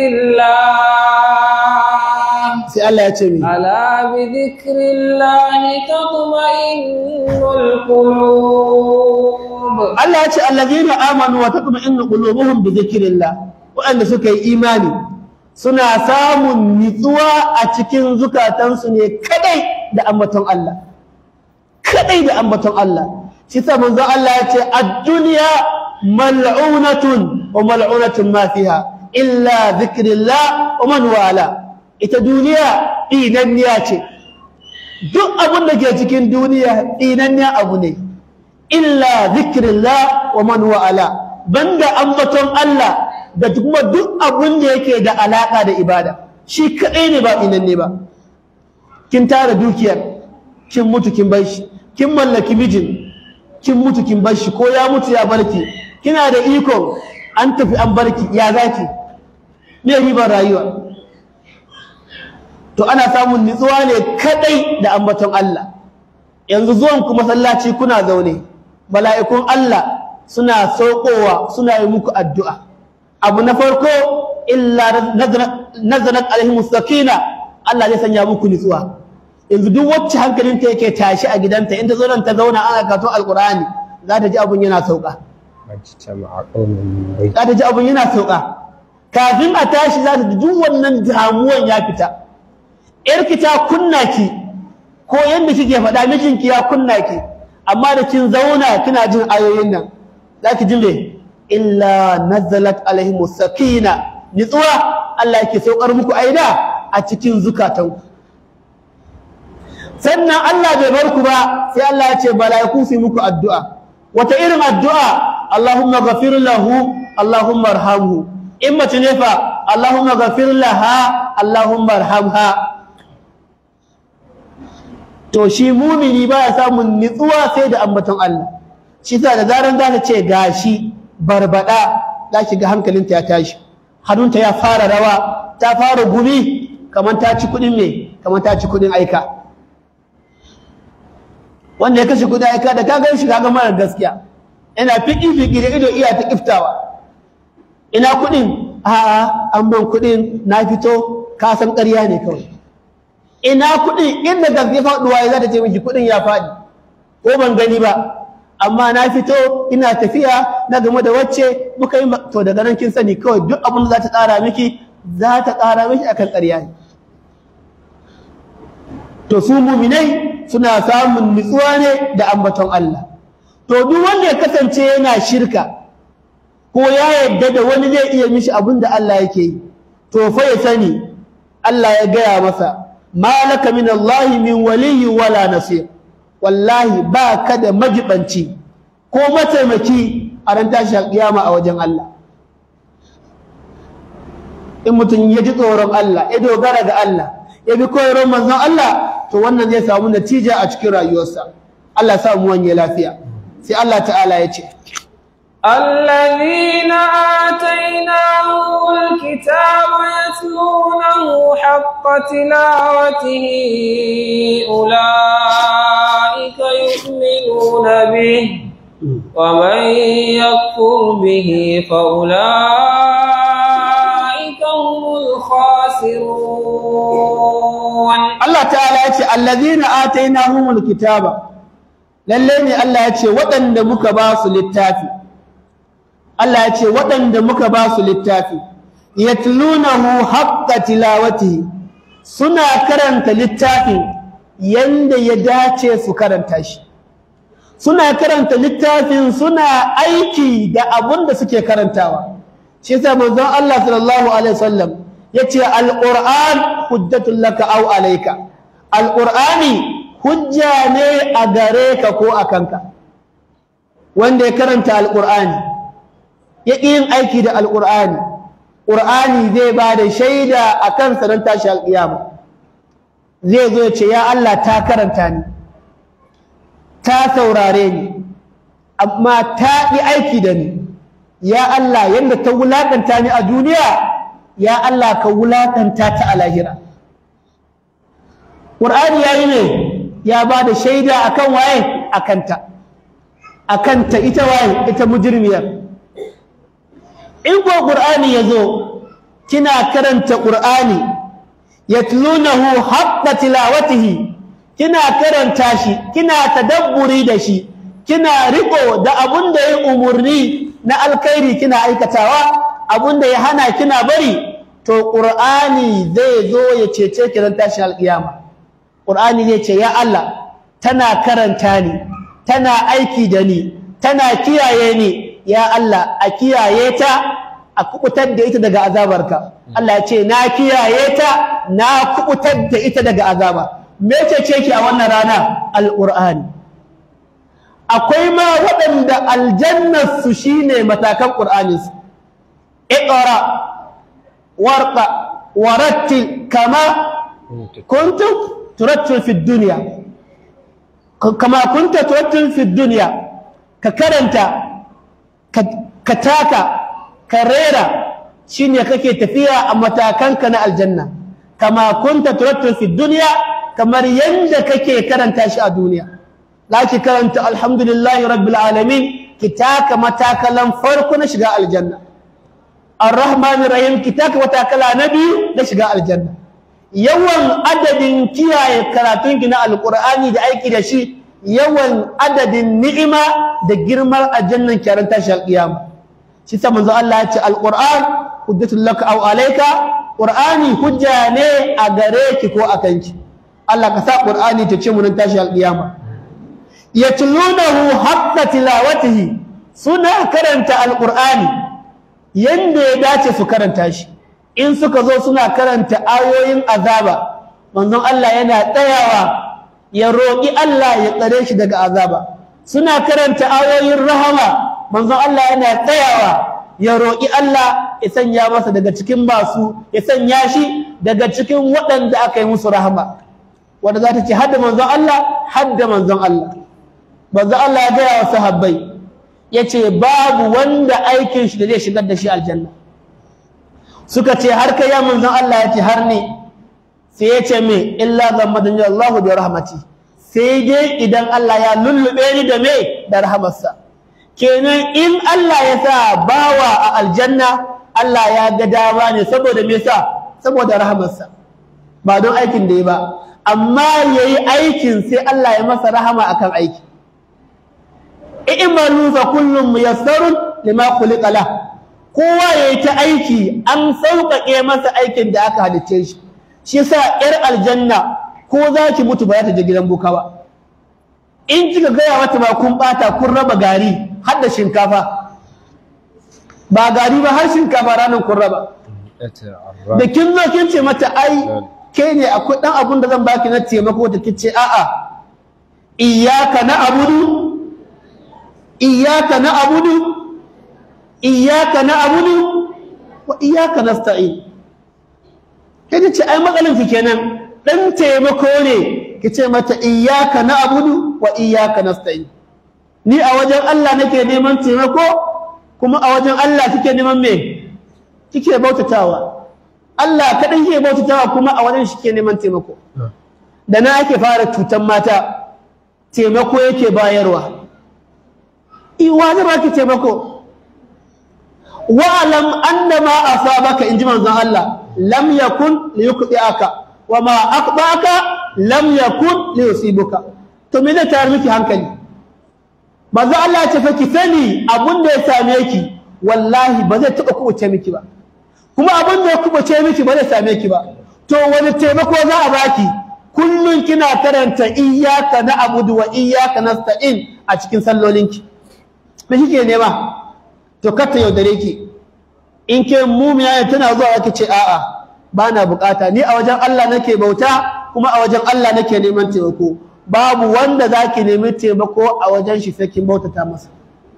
الله sai Allah ya ce mi ألا بذكر الله تطمئن القلوب Allah ya ce allazina amanu wa tatma'innu qulubuhum bi dhikrillah wa'anda suka yi imani suna samun nitsuwa a cikin zukatansu ne kadai da ambaton Allah kadai da ambaton Allah shi sa manzo Allah ya ce ad-dunya mal'unatun wa mal'unatun ma fiha illa dhikrillah wa man wala ita duniya inanniya ce duk abin da ke cikin duniya inanniya abu ne illa zikrillah wa man wa'ala banda ambaton Allah da kuma duk abun da yake da alaka da ibada shi kadai ne ba inan ne ba kin tara dukiyar kin mutu kin bar shi kin mallaki mijin kin mutu kin bar shi ko ya mutu ya barki kina da iko an tafi an barki ya zaki me ribar rayuwa to ana samun nutsuwa ne kadai da ambaton Allah yanzu zuwan ku masallaci kuna zaune mala'ikun Allah suna saukowa suna yi muku addu'a abu na farko illa nazarat alaihimus sakina Allah zai sanya muku nutsuwa yanzu duk wacce hankalinta yake tashi a gidanta in ta zo nan ta zauna ana karatun alqur'ani za ta ji abun yana sauka za ta ji abun yana sauka kafin a tashi za ta ji duk wannan damuwan ya fita yarki ta kunna ki ko yanda kike faɗa mijinki ya kunna ki amma da kin zauna kina jin ayoyin nan zaki ji me illa nazalat alaihim sakina nitsuwa Allah yake saukar muku aida a cikin zukatanku sannan Allah bai bar ku ba sai Allah ya ce mala'iku su yi muku addu'a wata irin addu'a Allahumma ghafir lahu Allahumma arhamhu in mace ne fa Allahumma ghafir laha Allahumma arhamha to shi mumini baya samun nitsuwa sai da ambaton Allah shi sa da zaran za ta ce gashi barbada za ki ga hankalinta ya tashi hannunta ya fara rawa ta fara gumi kamar ta ci kudin me kamar ta ci kudin aika wanda ya kashe kudin aika da ka gan shi kaga mara gaskiya ina fiki fiki da ido iya ta kiftawa ina kudin a'a an ban kudin na fito ka san ƙarya ne kawai ina kuɗin inda gaske faɗuwa ya za ta ce miki kuɗin ya faɗi ko ban gani ba amma na fito ina tafiya na game da wacce muka yi to daga nan kin sani kawai duk abin da za ta ƙara miki za ta ƙara miki akan ƙarya ne to su muminai suna samun nutsuwa ne da ambaton Allah to duk wanda ya kasance yana shirka ko ya yadda da wani zai iya mishi abin da Allah yake yi to fa ya sani Allah ya gaya masa malaka min Allah min waliyyi wala nasir wallahi ba ka da majibanci ko mataimaki a ran tashi kiyama a wajen Allah in mutum ya ji tsoron Allah ya dogara ga Allah ya bi koyarwar manzon Allah to wannan zai samu natija a cikin rayuwarsa Allah ya samu wanye lafiya sai Allah ta'ala ya ce الذين آتيناهم الكتاب يتلونه حق تلاوته أولئك يؤمنون به ومن يكفر به فأولئك هم الخاسرون Allah ta'ala ya ce allazina atainahumul kitaba lalle ne Allah ya ce waɗanda muka ba su littafi Allah ya ce waɗanda muka ba su littafi yatlunahu haqqa tilawatihi suna karanta littafin yanda ya dace su karanta shi suna karanta littafin suna aiki da abun da suke karantawa shi yasa manzon Allah sallallahu alaihi wasallam yace alquran hujjatul laka aw alayka alqurani hujja ne a gare ka ko a kanka wanda ya karanta alqurani ya yin aiki da alqurani qur'ani zai ba da shaida akan sanan tashi alqiyama zai zo ya ce ya Allah ta karanta ni ta saurare ni amma ta yi aiki da ni ya Allah yadda ta wulaƙanta ni a duniya ya Allah ka wulaƙanta ta a lahira ƙur'ani ya yi ne ya ba da shaida a kan waye a kanta a kanta ita waye ita mujirmiyar in ko ƙur'ani ya zo kina karanta ƙur'ani yatlunahu haqqa tilawatihi kina karanta shi kina tadabburi da shi kina riko da abun da ya umurni na alkhairi kina aikatawa abun da ya hana kina bari to qur'ani zai zo ya cece ki ran tashin alkiyama qur'ani zai ce ya Allah tana karanta ni tana aiki da ni tana kiyaye ni ya Allah a kiyaye ta a kubutar da ita daga azabarka Allah ya ce na kiyaye ta na kubutar da ita daga azaba me ce ki a wannan rana alqur'ani akwai ma waɗanda aljannar su shine matakan qur'anin su iqra warqa warattil kama kuntum turattil fi dunya kama kunta turattil fi dunya ka karanta ka taka ka rera shine kake tafiya a matakanka na aljanna kama kunta turattil fi dunya kamar yanda kake karanta shi a duniya laki karanta alhamdulillahi rabbil alamin ki taka matakalan farko na shiga aljanna arrahmanir rahim ki taka matakala na biyu na shiga aljanna yawan adadin kiyaye karatun ki na alqur'ani da aiki da shi yawan adadin ni'ima da girman aljannan kiyaran tashi alqiyama shi sa manzo Allah ya ce alquran hujjatul laka aw alayka qur'ani hujja ne a gare ki ko akan ki Allah ka sa qur'ani ta ce mun tashi alqiyama yatlunahu haqqa tilawatihi suna karanta alqur'ani yanda ya dace su karanta shi in suka zo suna karanta ayoyin azaba manzon Allah yana tsayawa ya roƙi Allah ya tsare shi daga azaba suna karanta ayoyin rahama manzon Allah yana tsayawa ya roƙi Allah ya sanya masa daga cikin masu ya sanya shi daga cikin waɗanda aka yi musu rahama wanda za ta ce hadda manzon Allah hadda manzon Allah manzon Allah ya gaya wa sahabbai ya ce babu wanda aikin shi da zai shigar da shi aljanna suka ce har kai ya manzon Allah ya ce har ne sai ya ce me illa zammadani Allah bi rahmati sai dai idan Allah ya lullube ni da me da rahamarsa kenan in Allah ya sa bawa a aljanna Allah ya ga dama ne saboda me yasa saboda rahamarsa ba don aikin da ya ba amma yayi aikin sai Allah ya masa rahama akan aiki i'malu fa kullum muyassarun lima khuliqa la kowa yayi ta aiki an sauƙaƙe masa aikin da aka halicce shi shi yasa yar aljanna ko za ki mutu ba za ta je gidan boka ba in kika gaya mata ba kun bata kun raba gari har da shinkafa ba gari ba har shinkafa ranar kun raba da kin zo kin ce mata ai ke ne akwai dan abun da zan baki na taimako ta kice a'a iyyaka na'budu iyyaka na'budu iyyaka na'budu wa iyyaka nasta'in kai ce ai matsalin ki kenan dan taimako ne ki ce mata iyyaka na'budu wa iyyaka nasta'in ni a wajen Allah nake neman taimako kuma a wajen Allah kike neman me kike bautatawa Allah kadan kike bautatawa kuma a wajen shi kike neman taimako da na ake fara cutan mata taimako yake bayarwa iwa zai baki taimako wa'alam annama asabaka inji manzon Allah lam yakun liyuqdiaka wama aqbaka lam yakun liyusibuka to me zai tayar miki hankali manzo Allah ya ce fa ki sani abun da ya same ki wallahi ba zai taba kubuce miki ba kuma abun da ya kubuce miki ba zai same ki ba to wani taimako za a baki kullun kina karanta iyyaka na'budu wa iyyaka nasta'in a cikin sallolinki me kike nema to kar ta yaudare ki in ke mumiya tana zuwa ake ce a'a ba na bukata ni a wajen Allah nake bauta kuma a wajen Allah nake neman taimako babu wanda za ki nemi taimako a wajen shi sai kin bautata masa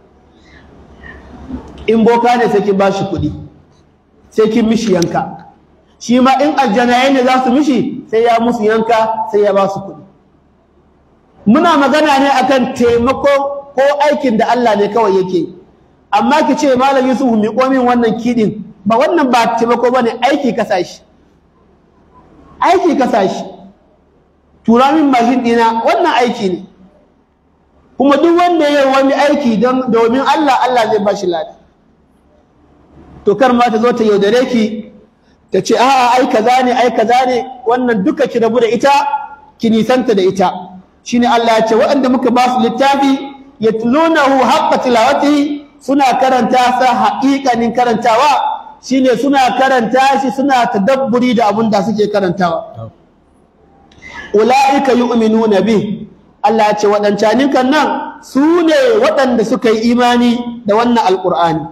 in boka ne sai kin ba shi kuɗi sai kin mishi yanka shi ma in aljanaye ne za su mishi sai ya musu yanka sai ya ba su kuɗi muna magana ne akan taimako ko aikin da Allah ne kawai yake yi amma ki ce malam Yusuf mi min wannan kidin ba wannan ba taimako bane aiki ka sashi aiki ka sashi tura min mashin dina wannan aiki ne kuma duk wanda ya wani aiki don domin Allah Allah zai bashi lada to kar ma ta zo ta yaudare ki ta ce a'a ai kaza ne ai kaza ne wannan duka ki rabu da ita ki nisanta da ita shine Allah ya ce waɗanda muka ba su littafi yatlunahu haqqa tilawatihi suna karanta sa haƙiƙanin karantawa shine suna karanta shi suna tadabburi da abin da suke karantawa ulaika yu'minuna bi Allah ya ce waɗancanin kan nan su ne waɗanda suka yi imani da wannan alƙur'ani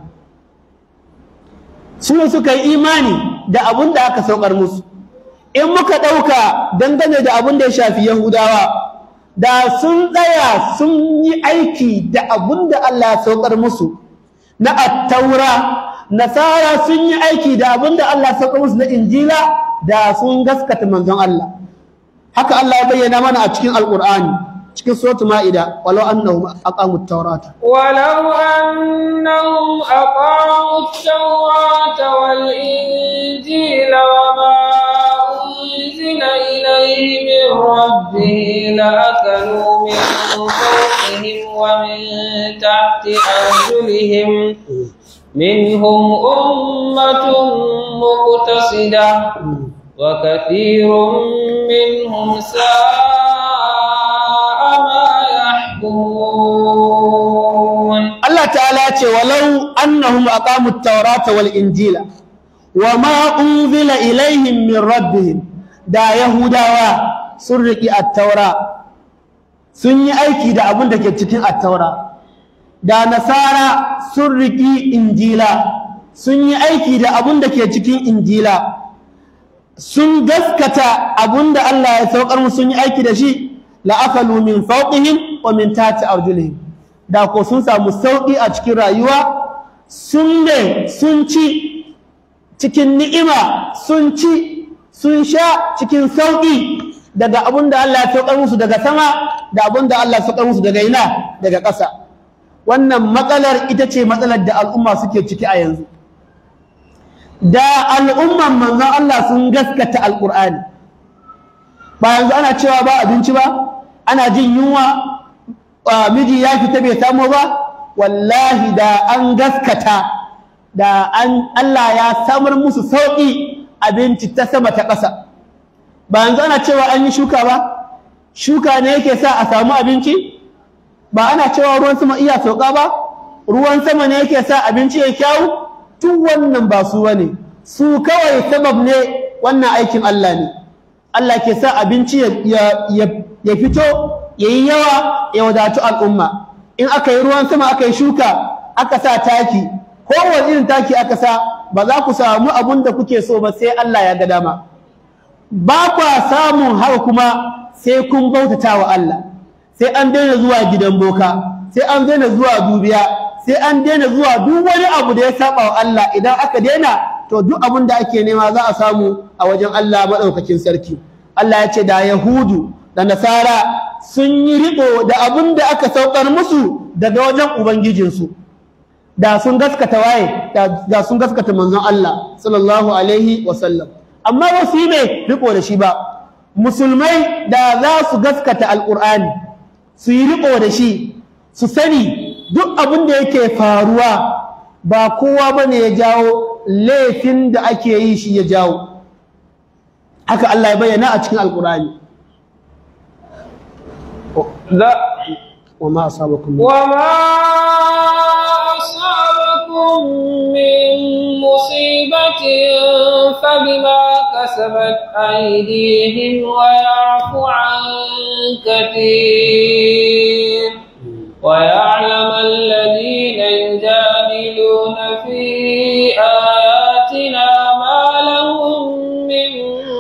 su ne suka yi imani da abin da aka saukar musu in muka ɗauka dangane da abin da ya shafi yahudawa da sun tsaya sun yi aiki da abun da Allah ya saukar musu na attaura nasara sun yi aiki da abun da Allah ya saukar musu na injila da sun gaskata manzon Allah haka Allah ya bayyana mana a cikin alqur'ani cikin suratul maida walau annahum aqamut tawrata ولو أنهم أقاموا التوراة والإنجيل وما أنزل إليه من ربه لأكلوا من فوقهم ومن تحت أرجلهم منهم أمة مقتصدة وكثير منهم ساء ما يحكمون Allah ta'ala ya ce walau annahum aqamut tawrata wal injila wama unzila ilaihim min rabbihim da yahudawa sun riki at-taura sun yi aiki da abin da ke cikin at-taura da nasara sun riki injila sun yi aiki da abin da ke cikin injila sun gaskata abin da Allah ya saukar musu sun yi aiki da shi la akalu min fawqihim wa min tahti arjulihim da ko sun samu sauki a cikin rayuwa sun ne sun ci cikin ni'ima sun ci sun sha cikin sauki daga abin da Allah ya saukar musu daga sama da abin da Allah ya saukar musu daga ina daga ƙasa wannan matsalar ita ce matsalar da al'umma suke ciki a yanzu da al'umman manzon Allah sun gaskata alƙur'ani ba yanzu ana cewa ba abinci ba ana jin yunwa miji ya fita bai samu ba wallahi da an gaskata da an Allah ya samar musu sauƙi abinci ta sama ta ƙasa ba yanzu ana cewa an yi shuka ba shuka ne yake sa a samu abinci ba ana cewa ruwan sama iya sauka ba ruwan sama ne yake sa abinci ya kyawu tun wannan ba su bane su kawai sabab ne wannan aikin Allah ne Allah ke sa abinci ya fito ya yi yawa ya wadatu al'umma in aka yi ruwan sama aka yi shuka aka sa taki kowane irin taki aka sa ba za ku samu abun da kuke so ba sai Allah ya ga dama ba kwa samun haka kuma sai kun bautata wa Allah sai an daina zuwa gidan boka sai an daina zuwa dubiya sai an daina zuwa duk wani abu da ya saba wa Allah idan aka daina to duk abin da ake nema za a samu a wajen Allah madaukakin sarki Allah ya ce da Yahudu da Nasara sun yi riko da abin da aka saukar musu daga wajen ubangijinsu da sun gaskata waye da sun gaskata manzon Allah sallallahu alaihi wasallam amma ba su yi mai riko da shi ba musulmai da za su gaskata alkur'ani su yi riko da shi su sani duk abin da yake faruwa ba kowa ba ne ya jawo laifin da ake yi shi ya jawo haka Allah ya bayyana a cikin alkur'ani وما أصابكم وما أصابكم من مصيبة فبما كسبت أيديهم ويعفو عن كثير ويعلم الذين يجادلون في آياتنا ما لهم من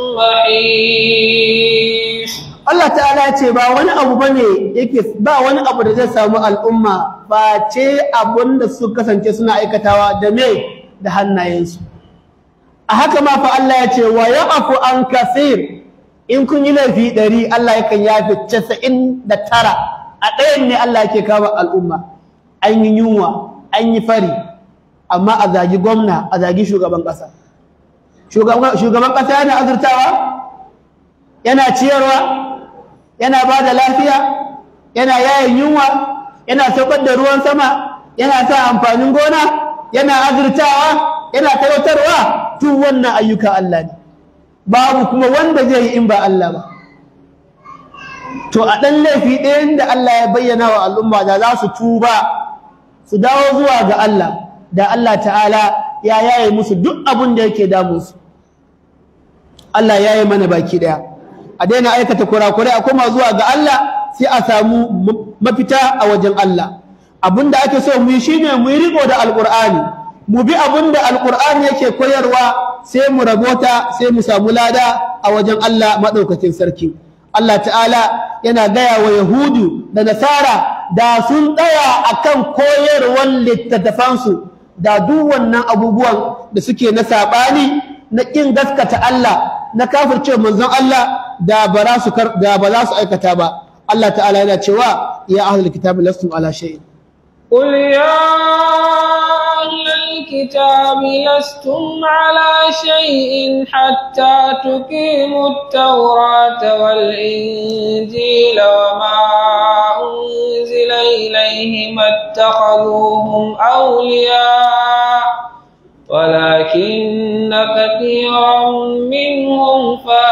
محيص Allah ta'ala ce ba wani abu bane yake ba wani abu da zai samu al'umma ba ce abun da su kasance suna aikatawa da me da hannayensu a haka ma fa Allah ya ce wa ya'fu an kasir in kun yi laifi ɗari Allah yakan yafi casa'in da tara a ɗayan ne Allah yake kama al'umma an yi yunwa an yi fari amma a zagi gwamna a zagi shugaban ƙasa shugaban ƙasa yana azurtawa yana ciyarwa yana ba da lafiya yana yayin yunwa yana saukar da ruwan sama yana sa amfanin gona yana azurtawa yana talautarwa tun wannan ayyuka Allah ne babu kuma wanda zai yi in ba Allah ba to a ɗan laifi ɗayan da Allah ya bayyana wa al'umma da za su tuba su dawo zuwa ga Allah da Allah ta'ala ya yaye musu duk abin da yake damunsu Allah ya yi mana baki ɗaya a daina aikata kurakurai a koma zuwa ga Allah sai a samu mafita a wajen Allah abinda ake so mu yi shine mu yi riko da alqur'ani mu bi abinda alqur'ani yake koyarwa sai mu rabota sai mu samu lada a wajen Allah madaukakin sarki Allah ta'ala yana gaya wa yahudu da nasara da sun tsaya akan koyarwar littattafansu da duk wannan abubuwan da suke na sabani na kin gaskata Allah na kafirce manzon Allah da ba za su da ba za su aikata ba Allah ta'ala yana cewa ya ahlul kitabi lastum ala shay'in قل يا أهل الكتاب لستم على شيء حتى تقيموا التوراة والإنجيل وما أنزل إليهم اتخذوهم أولياء ولكن كثيرا منهم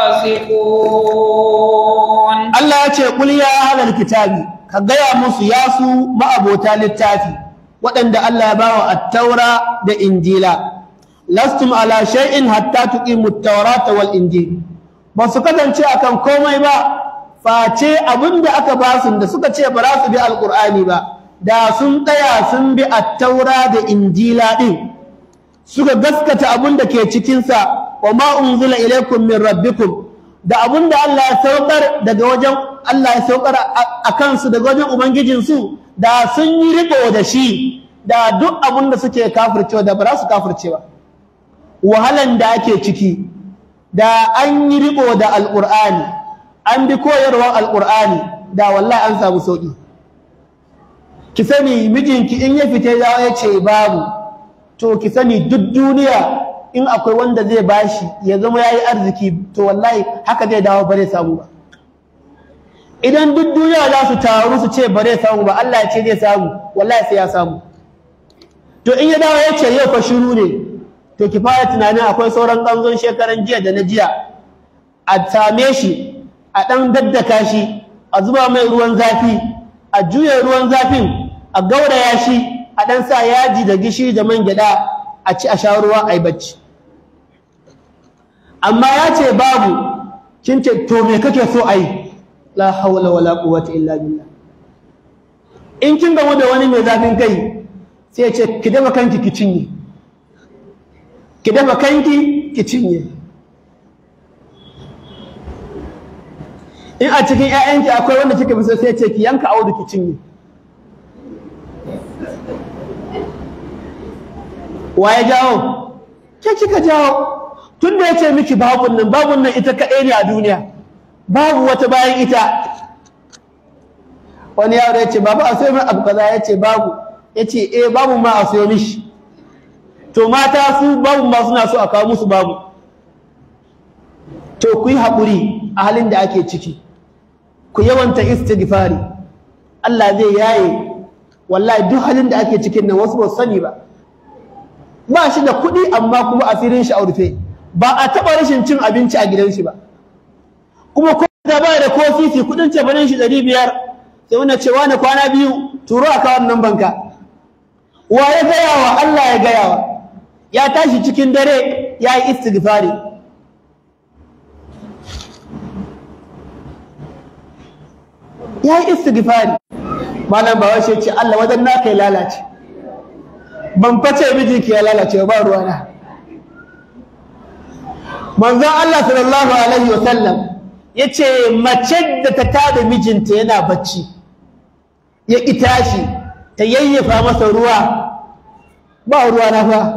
فاسقون Allah ya ce qul ya ahlal kitabi ka gaya musu ya su ma'abota littafi waɗanda Allah ya bawa at-taura da injila lastum ala shay'in hatta tuqimu at-taurata wal injil ba su kasance akan komai ba face abinda aka ba su da suka ce ba za su bi alqur'ani ba da sun tsaya sun bi at-taura da injila din suka gaskata abinda ke cikin sa wa ma unzila ilaykum min rabbikum da abinda Allah ya saukar daga wajen Allah ya saukar a kansu daga wajen ubangijinsu da sun yi riko da shi da duk abin da suke kafircewa da ba za su kafirce ba wahalan da ake ciki da an yi riko da alƙur'ani an bi koyarwar alƙur'ani da wallahi an samu sauƙi ki sani mijinki in ya fita ya ce babu to ki sani duk duniya in akwai wanda zai bashi ya zama yayi arziki to wallahi haka zai dawo bare samu ba idan duk duniya za su taru su ce bare samu ba Allah ya ce zai samu wallahi sai ya samu to in ya dawo ya ce yau fa shiru ne to ki fara tunanin akwai sauran ganzon shekaran jiya da na jiya a same shi a dan daddaka shi a zuba mai ruwan zafi a juya ruwan zafin a gauraya shi a dan sa yaji da gishiri da man gyada a ci a sha ruwa a yi bacci amma ya ce babu kin ce to me kake so a yi la hawla wala quwwata illa billah in kin gamu da wani mai zafin kai sai ya ce ki dafa kanki ki cinye ki dafa kanki ki cinye in a cikin ƴaƴanki akwai wanda kika fi so sai ya ce ki yanka audu ki cinye wa ya jawo ke kika jawo tun da ya ce miki babun nan babun nan ita kaɗai ne a duniya babu wata bayan ita wani yaro ya ce babu a sayo min abu kaza ya ce babu ya ce eh babu ma a sayo mishi to mata su babu ma suna so a kawo musu babu to ku yi haƙuri a halin da ake ciki ku yawanta istighfari Allah zai yaye wallahi duk halin da ake cikin nan wasu ba su sani ba ba shi da kuɗi amma kuma asirin shi a rufe ba a taɓa rashin cin abinci a gidan shi ba kuma ko da ba da ko sisi kuɗin cefanen shi ɗari biyar sai wani cewa na kwana biyu turo a kawon nan banka wa ya gaya wa Allah ya gaya wa ya tashi cikin dare ya yi istighfari ya yi istighfari malam bawa shi ce Allah wajen naka ya lalace ban face mijinki ya lalace ba ruwana manzon Allah sallallahu alaihi wasallam yace mace da ta tada mijinta yana bacci ya ki tashi ta yayyafa masa ruwa ba ruwa na fa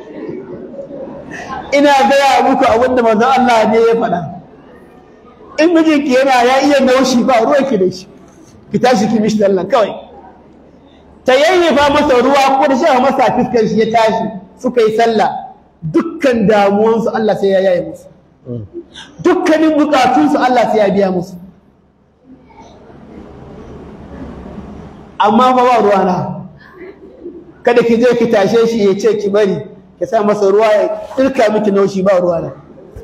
ina gaya muku abinda manzon Allah ne ya faɗa in mijinki yana ya iya naushi ba ruwa ki da shi ki tashi ki mishi Allah kawai ta yayyafa masa ruwa ko da shafa masa fiskar shi ya tashi suka yi sallah dukkan damuwansu Allah sai ya yaye musu dukkanin bukatunsu Allah sai ya biya musu amma fa ba ruwa na kada ki je ki tashe shi ya ce ki bari ki sa masa ruwa ya tsirka miki naushi ba ruwa na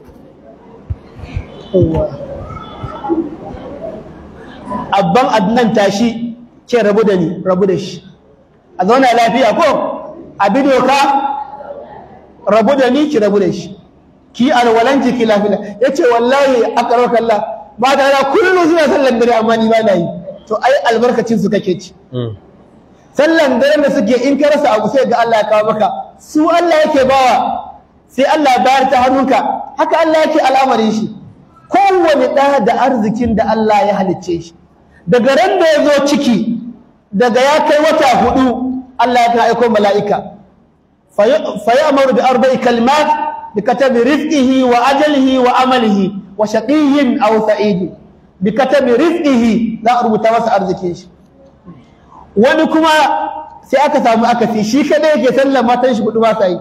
abban adnan tashi ce rabu da ni rabu da shi a zauna lafiya ko a bi doka rabu da ni ki rabu da shi ki alwalanki ki lafiya ya ce wallahi a karar kalla ba da yana kullum suna sallan dare amma ni ba na yi to ai albarkacin su kake ci sallan dare da suke in ka rasa abu sai ga Allah ya kawo maka su Allah yake bawa sai Allah ya bayar ta hannunka haka Allah yake al'amarin shi kowane ɗa da arzikin da Allah ya halicce shi daga ran da ya zo ciki daga ya kai wata hudu Allah ya aiko mala'ika fa ya'muru bi arba'i kalimat bi katabi rizqihi wa ajalihi wa amalihi wa shaqiyyin aw sa'id bi katabi rizqihi za a rubuta masa arzikin shi wani kuma sai aka samu akasi shi kada yake sallar matan shi hudu ba sa yi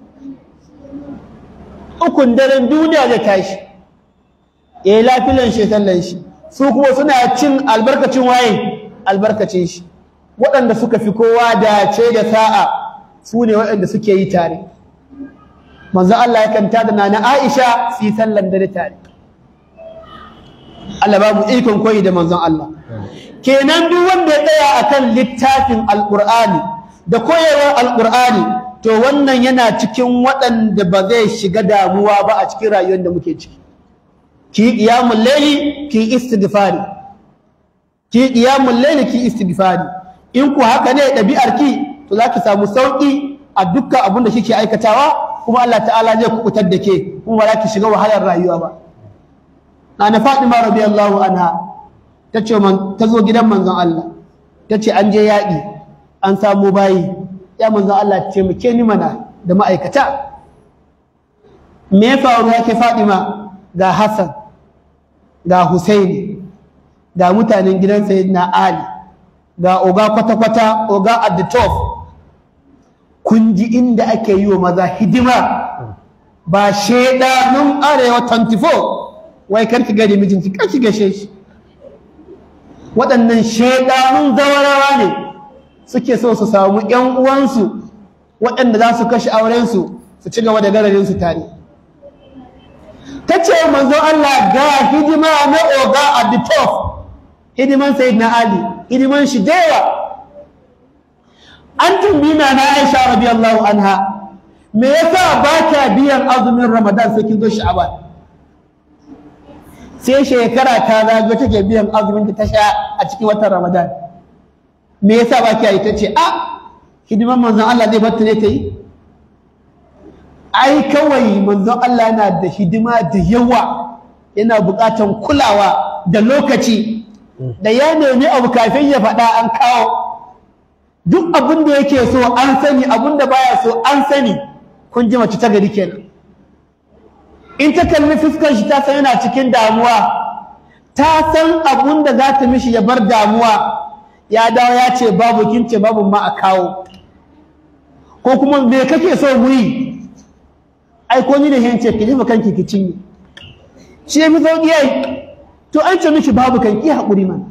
ukun daren duniya zai tashi ya yi lafilan shi sallan shi su kuma suna cin albarkacin waye albarkacin shi waɗanda suka fi kowa dace da sa'a su ne waɗanda suke yi tare manzo Allah yakan tada na na Aisha su yi sallan dare tare Allah ba mu ikon koyi da manzon Allah kenan duk wanda ya tsaya akan littafin alqur'ani da koyarwar alqur'ani to wannan yana cikin waɗanda ba zai shiga damuwa ba a cikin rayuwar da muke ciki ki qiyamul layli ki istighfari ki qiyamul layli ki istighfari in ku haka ne dabi'ar ki to zaki samu sauki a dukkan abin da kike aikatawa kuma Allah ta'ala zai kubutar da ke kuma ba za ki shiga wahalar rayuwa ba na Fatima radiyallahu anha ta ce ta zo gidan manzon Allah ta ce an je yaƙi an samu bayi ya manzon Allah ce muke ni mana da ma'aikata me ya faru yake Fadima ga Hassan ga Husaini ga mutanen gidan Sayyidina Ali ga oga kwata-kwata oga at the top kun ji inda ake yi wa maza hidima ba shedanun arewa 24 wai karki gari mijinki karki gashe shi waɗannan shedanun zawarawa ne suke so su samu ƴan uwansu waɗanda za su kashe aurensu su ci gaba da gararinsu tare ta ce manzo Allah ga hidima na oga at the top hidiman sayyidina Ali hidiman shi da yawa an tumbina na Aisha radiyallahu anha me yasa ba ka biyan azumin Ramadan sai kin zo Sha'ban sai shekara ta zago take biyan azumin ta sha a cikin watan Ramadan me yasa ba ki yi tace a hidiman manzon Allah zai bar ta ne ta yi ai kawai manzon Allah yana da hidima da yawa yana buƙatan kulawa da lokaci da ya nemi abu kafin ya faɗa an kawo duk abin da yake so an sani abin da baya so an sani kun ji mace ta gari kenan in ta kalli fuskar shi ta san yana cikin damuwa ta san abin da za ta mishi ya bar damuwa ya dawo ya ce babu kin ce babu ma a kawo ko kuma me kake so mu yi ai ko ni da hin ce ki jefa kanki ki cinye shi ya fi sauƙi ai to an ce miki babu kan ki haƙuri man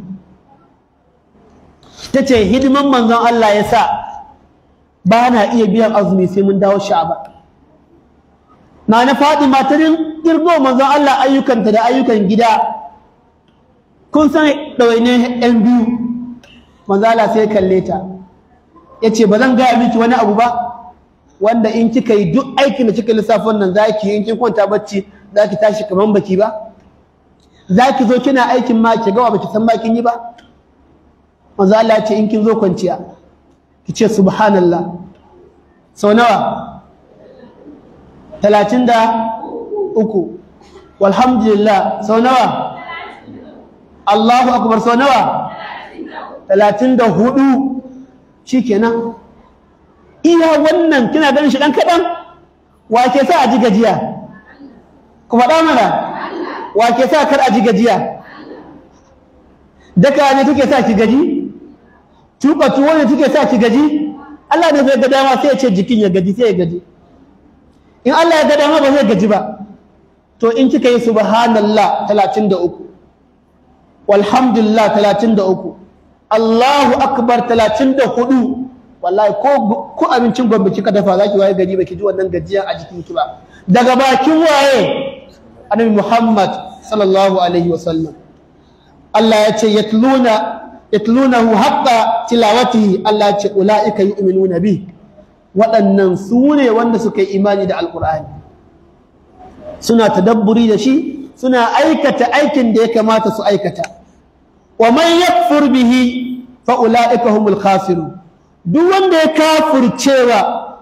ta ce hidiman manzon Allah ya sa ba na iya biyan azumi sai mun dawo sha'aba na na faɗi matarin ƙirgo manzon Allah ayyukanta da ayyukan gida kun san ɗawaine ‘yan biyu manzon Allah sai kalle ta ya ce ba zan gaya miki wani abu ba wanda in kika yi duk aikin da kika lissafin nan za ki yi in kin kwanta bacci za ki tashi kamar baki ba za ki zo kina aikin ma ki gawa baki san ma kin yi ba manzo Allah ya ce in kin zo kwanciya ki ce subhanallah sau nawa talatin da uku walhamdulillah sau nawa Allahu akbar sau nawa talatin da hudu shikenan iya wannan kina ganin shi dan kaɗan wa ke sa a ji gajiya ku faɗa mana wa ke sa kar a ji gajiya daka ne take sa ki gaji tuka tuwo ne take sa ki gaji Allah ne zai ga dama sai ya ce jikin ya gaji sai ya gaji in Allah ya ga dama ba zai gaji ba to in kika yi subhanallah 33 walhamdulillah 33 Allahu akbar 34 wallahi ko ko abincin gombe kika dafa zaki waye gaji baki ji wannan gajiyan a jikin ki ba daga bakin waye annabi Muhammad sallallahu alaihi wasallam Allah ya ce yatluna yatlunahu haqqa tilawatihi Allah ya ce ulaika yu'minuna bi waɗannan su ne wanda suka yi imani da alqur'ani suna tadabburi da shi suna aikata aikin da ya kamata su aikata wa man yakfur bihi fa ulaika humul khasirun duk wanda ya kafircewa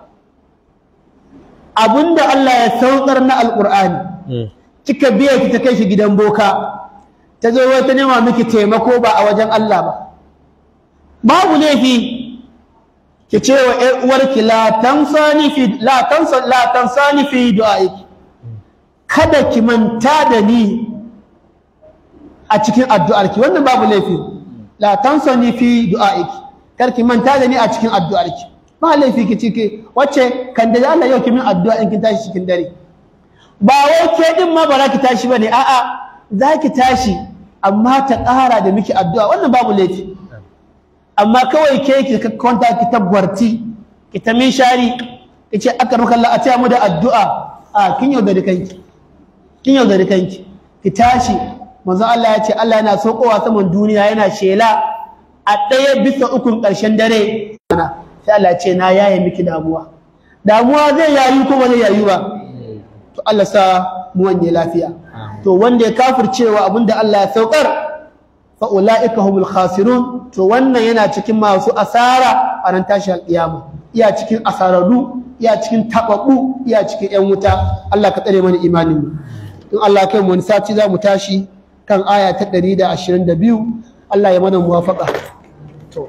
abinda Allah ya saukar na alqur'ani kika biya ki ta kai shi gidan boka ta zo wata nema miki taimako ba a wajen Allah ba babu laifi ki ce wa ƴar uwarki la tansani fi la tansa la tansani fi du'aiki kada ki manta da ni a cikin addu'arki wannan babu laifi la tansani fi du'aiki kar ki manta da ni a cikin addu'arki ba laifi ki cike wacce kan da Allah yau ki min addu'a in kin tashi cikin dare ba wai ke din ma ba za ki tashi bane a'a za ki tashi amma ta ƙara da miki addu'a wannan babu laifi amma kawai ke ki kwanta ki tabbarti ki ta min shari ki ce aka ruka Allah a taya mu da addu'a a kin yaudari kanki kin yaudari kanki ki tashi manzo Allah ya ce Allah yana saukowa saman duniya yana shela a ɗaya bisa ukun ƙarshen dare sai Allah ya ce na yaye miki damuwa damuwa zai yayu ko ba zai yayu ba to Allah sa mu wanye lafiya to wanda ya kafircewa abinda Allah ya saukar fa ulaika humul khasirun to wannan yana cikin masu asara a ran tashi alƙiyama iya cikin asararru iya cikin tababbu iya cikin yan wuta Allah ka tsare mana imanin mu in Allah kai mu wani sati za mu tashi kan aya ta 122 Allah ya mana muwafaka to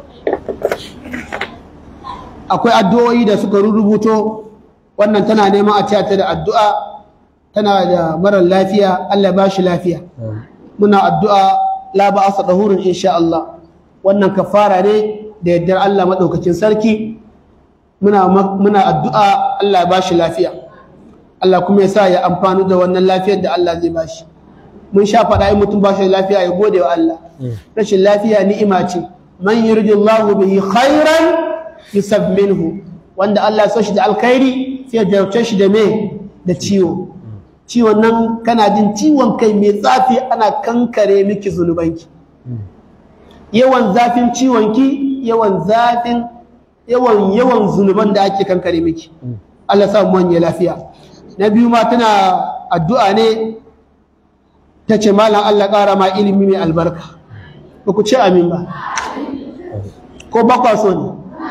akwai addu'o'i da suka rubuto wannan tana neman a tiyata da addu'a tana da marar lafiya Allah ya bashi lafiya muna addu'a la ba'asa dahurun insha Allah wannan kafara ne da yardar Allah madaukakin sarki muna muna addu'a Allah ya bashi lafiya Allah kuma ya sa ya amfani da wannan lafiyar da Allah zai bashi mun sha faɗa in mutum bashi lafiya ya gode wa Allah rashin lafiya ni'ima ce man yuridillahu bihi khairan yusab minhu wanda Allah ya so shi da alkhairi sai ya jarabce shi da me da ciwo ciwon nan kana jin ciwon kai mai zafi ana kankare miki zunubanki yawan zafin ciwonki yawan zafin yawan yawan zunuban da ake kankare miki Allah sa mu wanye lafiya na biyu ma tana addu'a ne ta ce malam Allah ƙara ma ilimi mai albarka ba ku ce amin ba ko ba kwa so ne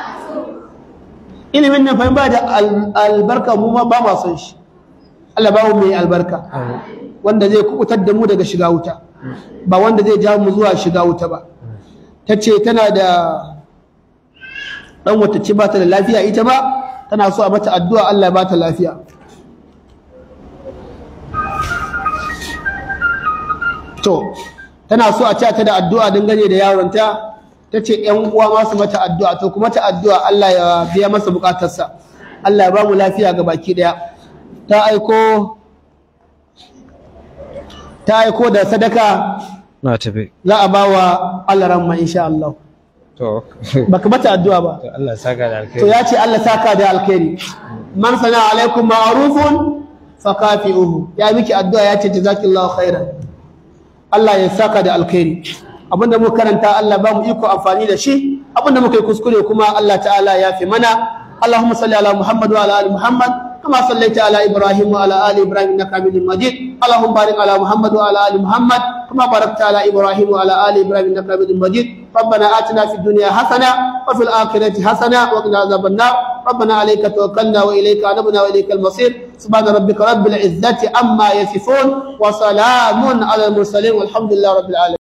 ilimin nan fahim ba da albarka mu ma ba ma son shi Allah ba mu mai albarka wanda zai kubutar da mu daga shiga wuta ba wanda zai ja mu zuwa shiga wuta ba ta ce tana da ɗan wata ce ba ta da lafiya ita ba tana so a mata addu'a Allah ya ba ta lafiya to tana so a ta da addu'a dangane da yaronta ta ce ‘yan uwa masu mata addu'a to kuma ta addu'a Allah ya biya masa bukatarsa Allah ya ba mu lafiya ga baki ɗaya ta aiko ta aiko da sadaka na tafi za a ba wa Allah ramma insha Allah to baka mata addu'a ba to Allah saka da to alkhairi ya ce Allah saka da alkhairi man sana alaikum ma'rufun fakafi'uhu ya miki addu'a ya ce jazakillahu khairan Allah ya saka da alkhairi abinda muka karanta Allah ba mu iko amfani da shi abinda muka yi kuskure kuma Allah ta'ala ya fi mana Allahumma salli ala Muhammad wa ala ali Muhammad kama sallaita ala Ibrahim wa ala ali Ibrahim innaka Hamidum Majid Allahumma barik ala Muhammad wa ala ali Muhammad kama barakta ala Ibrahim wa ala ali Ibrahim innaka Hamidum Majid ربنا آتنا في الدنيا حسنة وفي الآخرة حسنة وقنا عذاب النار ربنا عليك توكلنا وإليك أنبنا وإليك المصير سبحان ربك رب العزة عما يصفون وسلام على المرسلين والحمد لله رب العالمين